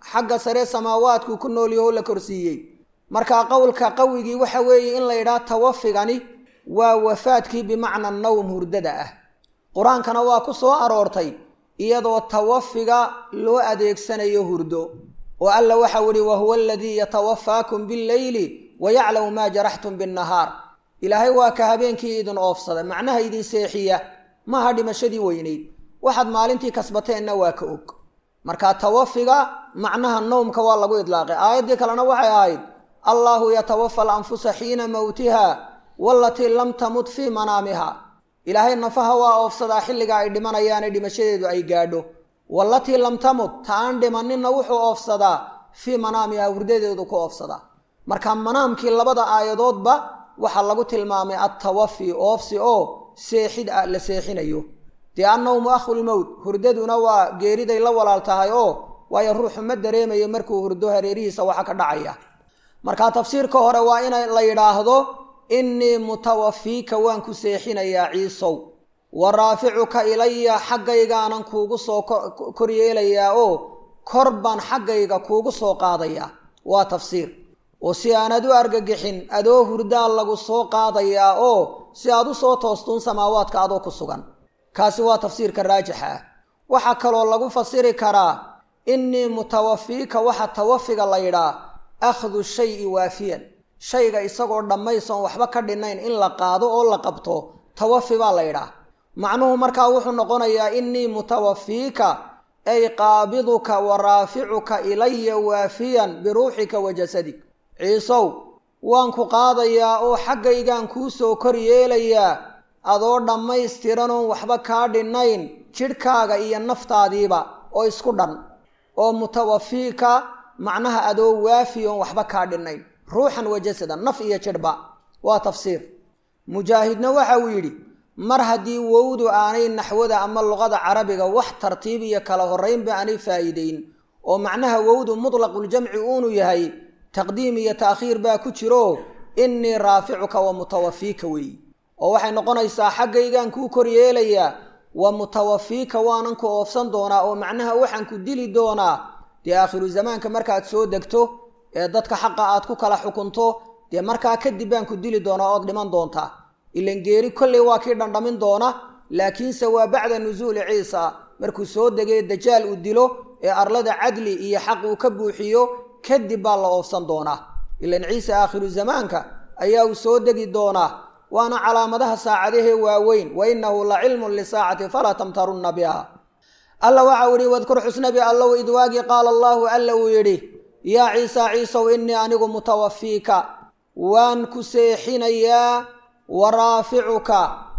xagga sare samaawaadku ku noolyaho la korsiiyey markaa qowlka qawigii waxa weeye in la yidhaha tawafigani waa wafaadkii bimacna nawm hurdada ah qur-aankana waa ku soo aroortay iyadoo tawafiga loo adeegsanayo hurdo oo alla waxau ihi wahuwa aladii yatawafaakum billeyli wayaclamu maa jaraxtum binnahaar ilaahay waa ka habeenkii idin oofsada macnaha idin seexiya maaha dhimashadii weynayd waxaad maalintii kasbateenna waa ka og marka tawafiga macnaha nowmka waa lagu idlaaqay aayaddii kalena waxay ahayd allaahu yatawafa alanfusa xiina mowtiha walatii lam tamut fii manaamiha ilaahay nafaha waa oofsadaa xilliga ay dhimanayaane dhimashadeedu ay gaadho walatii lam tamut ta aan dhimaninna wuxuu oofsadaa fii manaamiha hurdadeedu ku oofsadaa marka manaamkii labada aayadoodba waxaa lagu tilmaamay attawafi oofsi oo seexid la seexinayo dee annawmu akhulmowt hurdaduna waa geeriday la walaal tahay oo waayo ruuxu ma dareemayo markuu hurdo hareerihiisa waxa ka dhacaya marka tafsiirka hore waa in la yidhaahdo innii mutawafiika waan ku seexinayaa ciisow wa raaficuka ilaya xaggaygaanan kuugu soo koryeelayaa oo kor baan xaggayga kuugu soo qaadayaa waa tafsiir oo si aanad u argagixin adoo hurdaa lagu soo qaadayaa oo si aad u soo toostuun samaawaadka adoo ku sugan kaasi waa tafsiirka raajixa ah waxaa kaloo lagu fasiri karaa innii mutawafiika waxa tawafiga la yidhaa akhdu shayi waafiyan shayga isagoo dhammaysoon waxba ka dhinayn in la qaado oo la qabto tawafi baa la yidhaah macnuhu markaa wuxuu noqonayaa innii mutawafiika ay qaabiduka wa raaficuka ilaya waafiyan biruuxika wa jasadig ciisow waan ku qaadayaa oo xaggaygaan kuu soo kor yeelayaa adoo dhammaystiranoon waxba kaa dhinnayn jidhkaaga iyo naftaadiiba oo isku dhan oo mutawafiika macnaha adoo waafi oon waxba kaa dhinnayn ruuxan wa jasadan naf iyo jidhba waa tafsiir mujaahidna waxa uu yidhi mar haddii wowdu aanay naxwada ama luqada carabiga wax tartiib iyo kala horraynba aanay faa'iideyn oo macnaha wowdu mutlaquljamci uunu yahay taqdiim iyo taakhiir baa ku jiro innii raaficuka wa mutawafiika weeyi oo waxay noqonaysaa xaggaygaan kuu kor yeelayaa wa mutawafiika waanan ku oofsan doonaa oo macnaha waxaan ku dili doonaa dee aakhiru zamaanka markaad soo degto ee dadka xaqa aad ku kala xukunto dee markaa kadib baan ku dili doonaa ood dhiman doontaa ilan geeri kolley waa kii dhandhamin doona laakiinse waa bacda nusuuli ciisa markuu soo degay dajaal uu dilo ee arlada cadli iyo xaq uu ka buuxiyo kadib baa la oofsan doonaa ilan ciise aakhiru zamaanka ayaa uu soo degi doonaa waana calaamadaha saacadahee waaweyn wa innahu la cilmun lisaacati falaa tamtarunna biha alla waxa uu yihi wadkur xusnabi allow idwaagii qaala allaahu alla uu yidhi yaa ciisa ciisow innii anigu mutawafiika waan ku seexinayaa wa raaficuka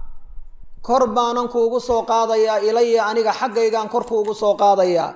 kor baanan kuugu soo qaadayaa ilaya aniga xaggaygaan kor kuugu soo qaadayaa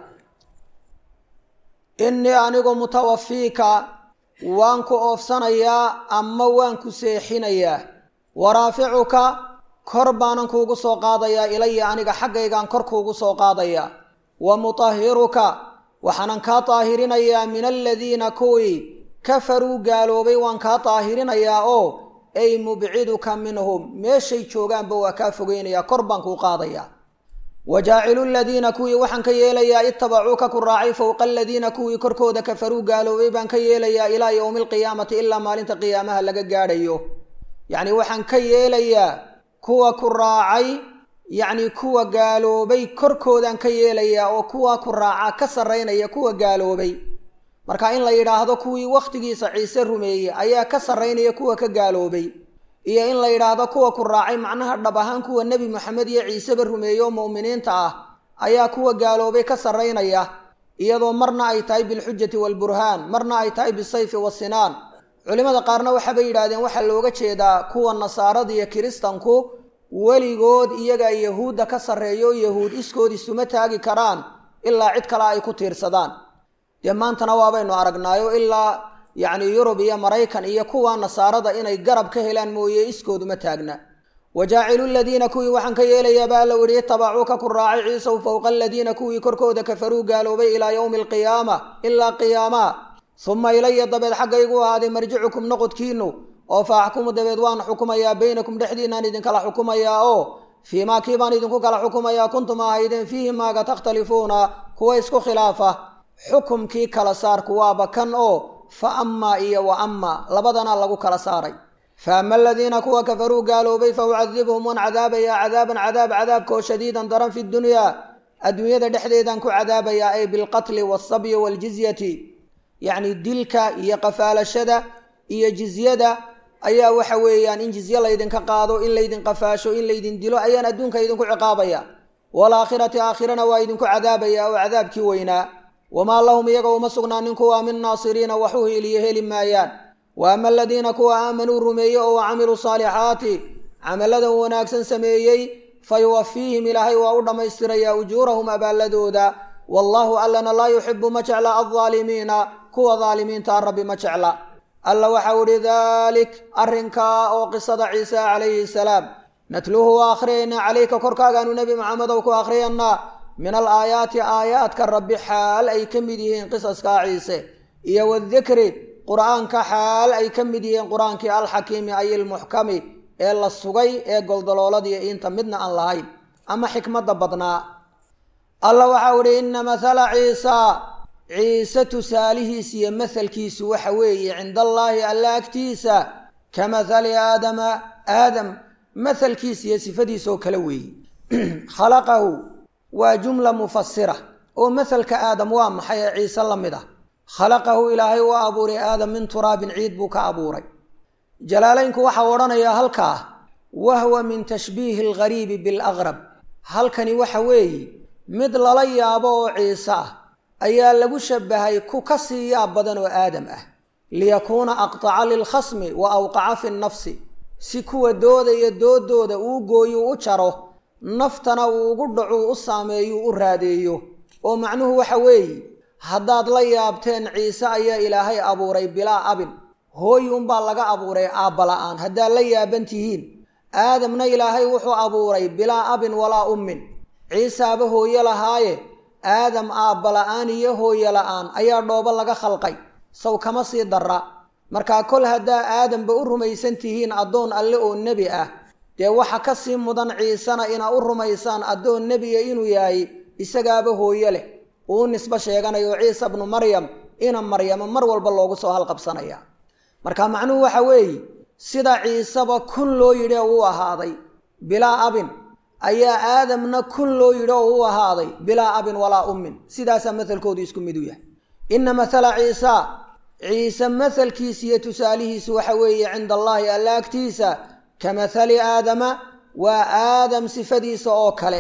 innii anigu mutawafiika waan ku oofsanayaa ama waan ku seexinayaa wa raaficuka kor baanan kuugu soo qaadayaa ilaya aniga xaggaygaan kor kuugu soo qaadayaa wa mutahiruka waxaanan kaa daahirinayaa min aladiina kuwii kafaruu gaaloobay waan kaa daahirinayaa oo ay mubciduka minhum meeshay joogaanba waa kaa fogeynayaa kor baan kuu qaadayaa wa jaacilu ladiina kuwii waxaan ka yeelayaa itabacuuka ku raacay fowqa aladiina kuwii korkooda kafaruu gaaloobay baan ka yeelayaa ilaa yowmi alqiyaamati ilaa maalinta qiyaamaha laga gaadhayo yacni waxaan ka yeelayaa kuwa ku raacay yacni kuwa gaaloobay korkoodaan ka yeelayaa oo kuwa ku raaca ka sarraynaya kuwa gaaloobay marka in la yidhaahdo kuwii wakhtigiisa ciise rumeeyey ayaa ka sarraynaya kuwa ka gaaloobay iyo in la yidhaahdo kuwa ku raacay macnaha dhab ahaan kuwa nebi moxamed iyo ciiseba rumeeye oo mu'miniinta ah ayaa kuwa gaaloobay ka sarraynaya iyadoo marna ay tahay bilxujati waalburhaan marna ay tahay bisayfi wasinaan culimmada qaarna waxaabay yidhaahdeen waxaa looga jeedaa kuwa nasaarada iyo kiristanku weligood iyagaa yahuudda ka sarreeyo yahuud iskood isuma taagi karaan ilaa cid kale ay ku tiirsadaan dee maantana waabaynu aragnaayo ilaa yacni yurub iyo maraykan iyo kuwa nasaarada inay garab ka helaan mooye iskooduma taagna wa jaacilu ladiina kuwii waxaan ka yeelayaa baa allow yihi itabacuuka ku raacay ciisow fowqa aladiina kuwii korkooda kafaruu gaaloobay ilaa yowmi alqiyaama ilaa qiyaama suma ilaya dabeed xaggaygu ahaaday marjicukum noqodkiinu oo fa axkumu dabeed waan xukumayaa baynakum dhexdiinaan idinkala xukumayaa oo fii maa kii baan idinku kala xukumayaa kuntum ahaydeen fiihi maaga takhtalifuuna kuwa isku khilaafa xukumkii kala saarku waaba kan oo fa amaa iyo wa amaa labadana lagu kala saaray fa ama aladiina kuwa kafaruu gaaloobay fa ucadibhum waan cadaabayaa cadaaban cadaab cadaabkaoo shadiidan daran fi dunyaa adduunyada dhexdeedaan ku cadaabayaa ay bilqatli waalsabyi waaljizyati yacni dilka iyo qafaalashada iyo jizyada ayaa waxa weeyaan in jizye laydinka qaado in laydin qafaasho in laydin dilo ayaan adduunka idinku ciqaabaya waalaakhirati aakhirana waa idinku cadaabaya oo cadaabkii weynaa wamaa lahum iyaga uma sugnaanin kuwa min naasiriina wax u hiiliyo heli maayaan wa ama aladiina kuwa aamanuu rumeeyey oo camiluu saalixaati camalladan wanaagsan sameeyey fa yuwafiihim ilaahay waa u dhammaystirayaa ujuurahum abaalladooda wallaahu allana laa yuxibu ma jecla aldaalimiina kuwa daalimiinta rabbi ma jecla alla waxau ihi daalik arrinkaa oo qisada ciise calayhi salaam natluuhu waa akhriyaynaa calayka korkaagaanu nebi maxamedow ku akhriyanaa min al aayaati aayaadka rabbi xaal ay ka mid yihiin qisaskaa ciise iyo wadikri qur'aanka xaal ay ka mid yihiin qur-aankii alxakiimi ay ilmuxkami ee la sugay ee goldalooladiiyo inta midna aan lahayn ama xikmadda badnaa alla waxau ihi ina mathala ciisa ciise tusaalihiis iyo mahalkiisu waxa weeye cinda allaahi alla agtiisa ka mathali aadama aadam mahalkiis iyo sifadiisoo kale weeye khalaqahu waa jumla mufasira oo mahalka aadam waa maxay ee ciise la mid ah khalaqahu ilaahay waa abuuray aadam min turaabin ciid buu ka abuuray jalaalaynku waxau odhanayaa halkaa wahwa min tashbiihi alghariibi bilaqrab halkani waxa weeye mid lala yaabo oo ciise ah ayaa lagu shabahay ku ka sii yaab badan oo aadam ah liyakuuna aqtaca lilkhasmi wa awqaca fi nnafsi si kuwa doodaya doodooda uu gooyu u jaro naftana uu ugu dhacuu u saameeyu u raadeeyo oo macnuhu waxa weeye haddaad la yaabteen ciise ayaa ilaahay abuuray bilaa abin hooy unbaa laga abuuray aabbala'aan haddaad la yaaban tihiin aadamna ilaahay wuxuu abuuray bilaa abin walaa ummin ciisaaba hooye lahaaye aadam aabbala'aan iyo hooye la'aan ayaa dhoobo laga khalqay saw kama sii darra markaa kol haddaa aadamba u rumaysan tihiin addoon alle oo nebi ah dee waxa ka sii mudan ciisena inaa u rumaysaan addoon nebiga inuu yahay isagaaba hooye leh uu nisbo sheeganayo ciisa bnu maryam ina maryamo mar walba loogu soo halqabsanaya marka macnuhu waxa weeye sida ciiseba kun loo yidhi oo uu ahaaday bilaa abin ayaa aadamna kun loo yidhi oo u ahaaday bilaa abin walaa ummin sidaasaa mahalkoodu isku mid u yahay ina mathala ciisa ciise mahalkiisa iyo tusaalihiisu waxa weeye cinda allaahi alla agtiisa ka mathali aadama waa aadam sifadiisa oo kale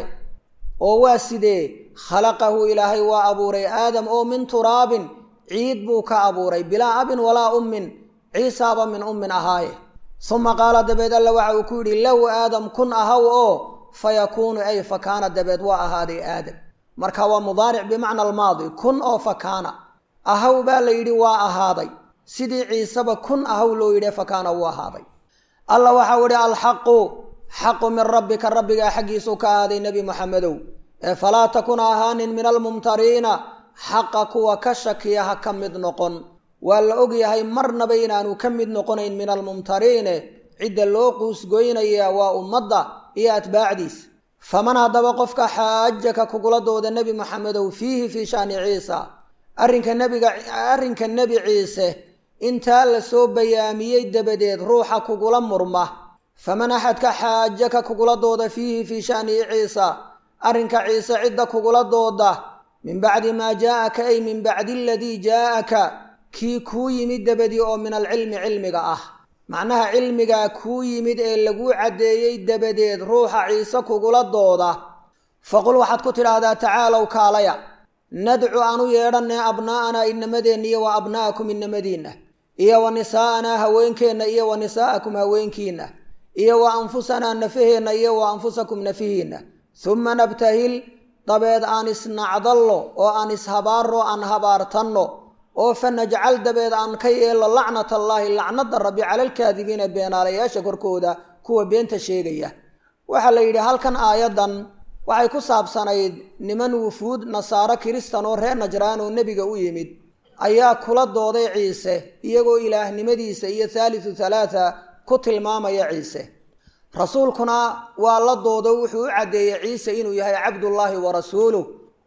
oo waa sidee khalaqahu ilaahay waa abuuray aadam oo min turaabin ciid buu ka abuuray bilaa abin walaa ummin ciisaaba min ummin ahaaye suma qaala dabeed alla waxa uu ku yidhi lahu aadam kun ahaw oo fa yakuunu ay fa kaana dabeed waa ahaaday aadam marka waa mudaaric bimacna almaadi kun oo fa kaana ahaw baa la yidhi waa ahaaday sidii ciiseba kun ahaw loo yidhi fa kaana wuu ahaaday alla waxau idhi alxaqu xaqu min rabbika rabbigaa xaggiisuu ka ahaaday nebi moxamedow ee falaa takun ahaanin min almumtariina xaqa kuwa ka shakiya ha ka mid noqon waa la ogyahay marnaba inaanu ka mid noqonayn min almumtariine cidda loo quusgoynaya waa ummadda iyo atbaacdiis faman haddaba qofka xaajaka kugula dooda nebi moxamedow fiihi fii shaani ciisa arrinka nebiga arrinka nebi ciise intaa la soo bayaamiyey dabadeed ruuxa kugula murma faman axadka xaajaka kugula dooda fiihi fii shanihi ciisa arrinka ciise cidda kugula dooda min bacdi maa jaa'aka ay min bacdi aladii jaa'aka kii kuu yimid dabadii oo min alcilmi cilmiga ah macnaha cilmigaa kuu yimid ee laguu caddeeyey dabadeed ruuxa ciise kugula dooda faqul waxaad ku tidhaahdaa tacaalow kaalaya nadcu aan u yeedhanay abnaa'anaa inamadeenna iyo wa abna'akum inamadiinna iyo wa nisaa'anaa haweenkeenna iyo wa nisaa'akum haweenkiinna iyo wa anfusanaa nafaheenna iyo wa anfusakum nafihiinna suma nabtahil dabeed aan isnacdallo oo aan ishabaarro aan habaartanno oo fa najcal dabeed aan ka yeelno lacnat allaahi lacnada rabbi cala alkaadibiina beenaalayaasha korkooda kuwa beenta sheegaya waxaa la yidhi halkan aayaddan waxay ku saabsanayd niman wufuud nasaaro kiristan oo reer najraan oo nebiga u yimid ayaa kula dooday ciise iyagoo ilaahnimadiisa iyo thaalithu thalaatha ku tilmaamaya ciise rasuulkuna waa la doodo wuxuu u caddeeyey ciise inuu yahay cabdullaahi wa rasuuluh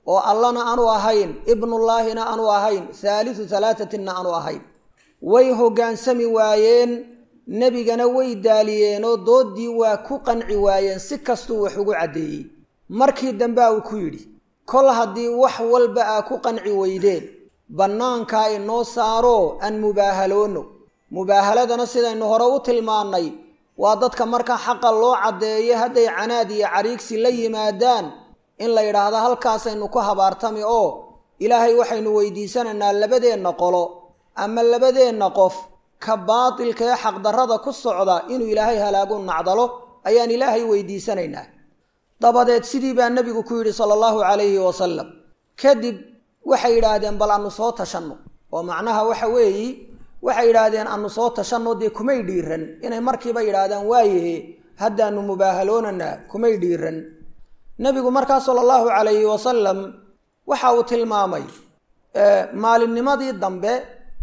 oo allana aanu ahayn ibnullaahina aanu ahayn haalisu halaatatinna aanu ahayn way hoggaansami waayeen nebigana way daaliyeenoo dooddii waa ku qanci waayeen si kastuu wax ugu caddeeyey markii dambea uu ku yidhi kol haddii wax walba aa ku qanci weydeen bannaankaa inoo saaroo aan mubaahaloonno mubaahaladana sidaynu hore u tilmaannay waa dadka marka xaqa loo caddeeyo hadday canaad iyo cariigsi la yimaadaan in la yidhaahdo halkaasaynu ku habaartami oo ilaahay waxaynu weydiisanaynaa labadeenna qolo ama labadeenna qof ka baatilka ee xaqdarrada ku socda inuu ilaahay halaagu nacdalo ayaan ilaahay weydiisanaynaa dabadeed sidii baa nebigu ku yidhi sala allahu calayhi wasalam kadib waxay yidhaahdeen bal anu soo tashanno oo macnaha waxa weeyi waxay yidhaahdeen anu soo tashanno dee kumay dhiiran inay markiiba yidhaahdaan waayahe haddaanu mubaahaloonanaa kumay dhiiran nebigu markaa sala allahu calayhi wasalam waxa uu tilmaamay maalinnimadii dambe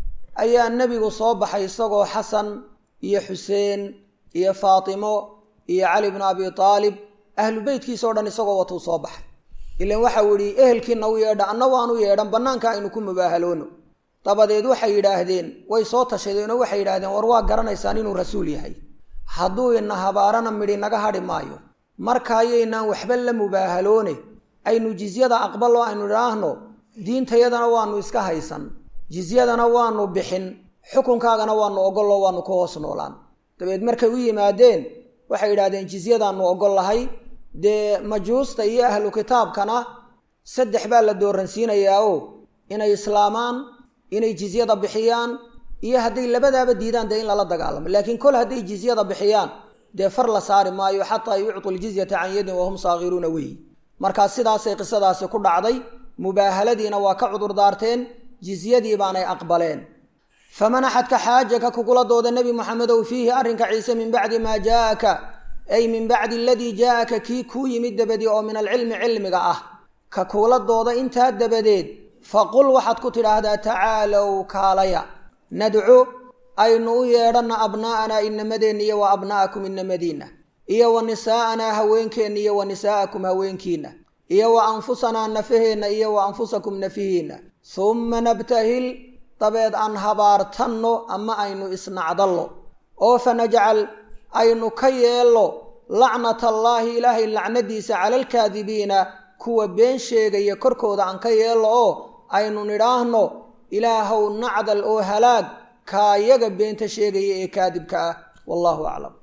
ayaa nebigu soo baxay isagoo xasan iyo xuseen iyo faatimo iyo cali bnu abi aalib ahlu beytkiisa o dhan isagoo watuu soo baxay ilan waxau yidhi ehelkiina u yeedha anna waanu yeedhan bannaanka aynu ku mubaahaloono dabadeed waxay yidhaahdeen way soo tashadeenoo waxay yidhahdeen war waa garanaysaan inuu rasuul yahay hadduu ina habaarana midhi naga hadhi maayo marka ayaynaan waxba la mubaahaloone aynu jizyada aqbalo aynu idhaahno diintayadana waanu iska haysan jizyadana waanu bixin xukunkaagana waanu ogollo waanu ku hoos noolaan dabeed markay u yimaadeen waxay yidhahdeen jizyadaanu ogol lahay dee majuusta iyo ahlu kitaabkana saddex baa la dooransiinayaa o inay islaamaan inay jizyada bixiyaan iyo hadday labadaaba diidaan dee in lala dagaalamo laakiin kol hadday jizyada bixiyaan dee far la saari maayo xataa yuctu ljizyata can yadin wahum saakiruuna weyi markaa sidaasay qisadaasi ku dhacday mubaahaladiina waa ka cudur daarteen jizyadii baanay aqbaleen faman axadka xaajaka kugula dooda nebi moxamedow fiihi arrinka ciise min bacdi maa jaaaka ay min bacdi aladii jaaaka kii kuu yimid dabadii oo min alcilmi cilmiga ah ka kugula dooda intaa dabadeed faqul waxaad ku tidhaahdaa tacaalow kaalaya nadcu aynu u yeedhanna abnaa'anaa inamadeenna iyo wa abna'akum inamadiinna iyo wa nisaa'anaa haweenkeenna iyo wa nisaa'akum haweenkiinna iyo wa anfusanaa nafaheenna iyo wa anfusakum nafihiinna humma nabtahil dabeed aan habaartanno ama aynu isnacdallo oo fanajcal aynu ka yeello lacnatallaahi ilaahay lacnadiisa cala alkaadibiina kuwa been sheegaya korkooda aan ka yeello oo aynu nidhaahno ilaahow nacdal oo halaag kaayaga beenta sheegaya ee kaadibka ah wallahu aclam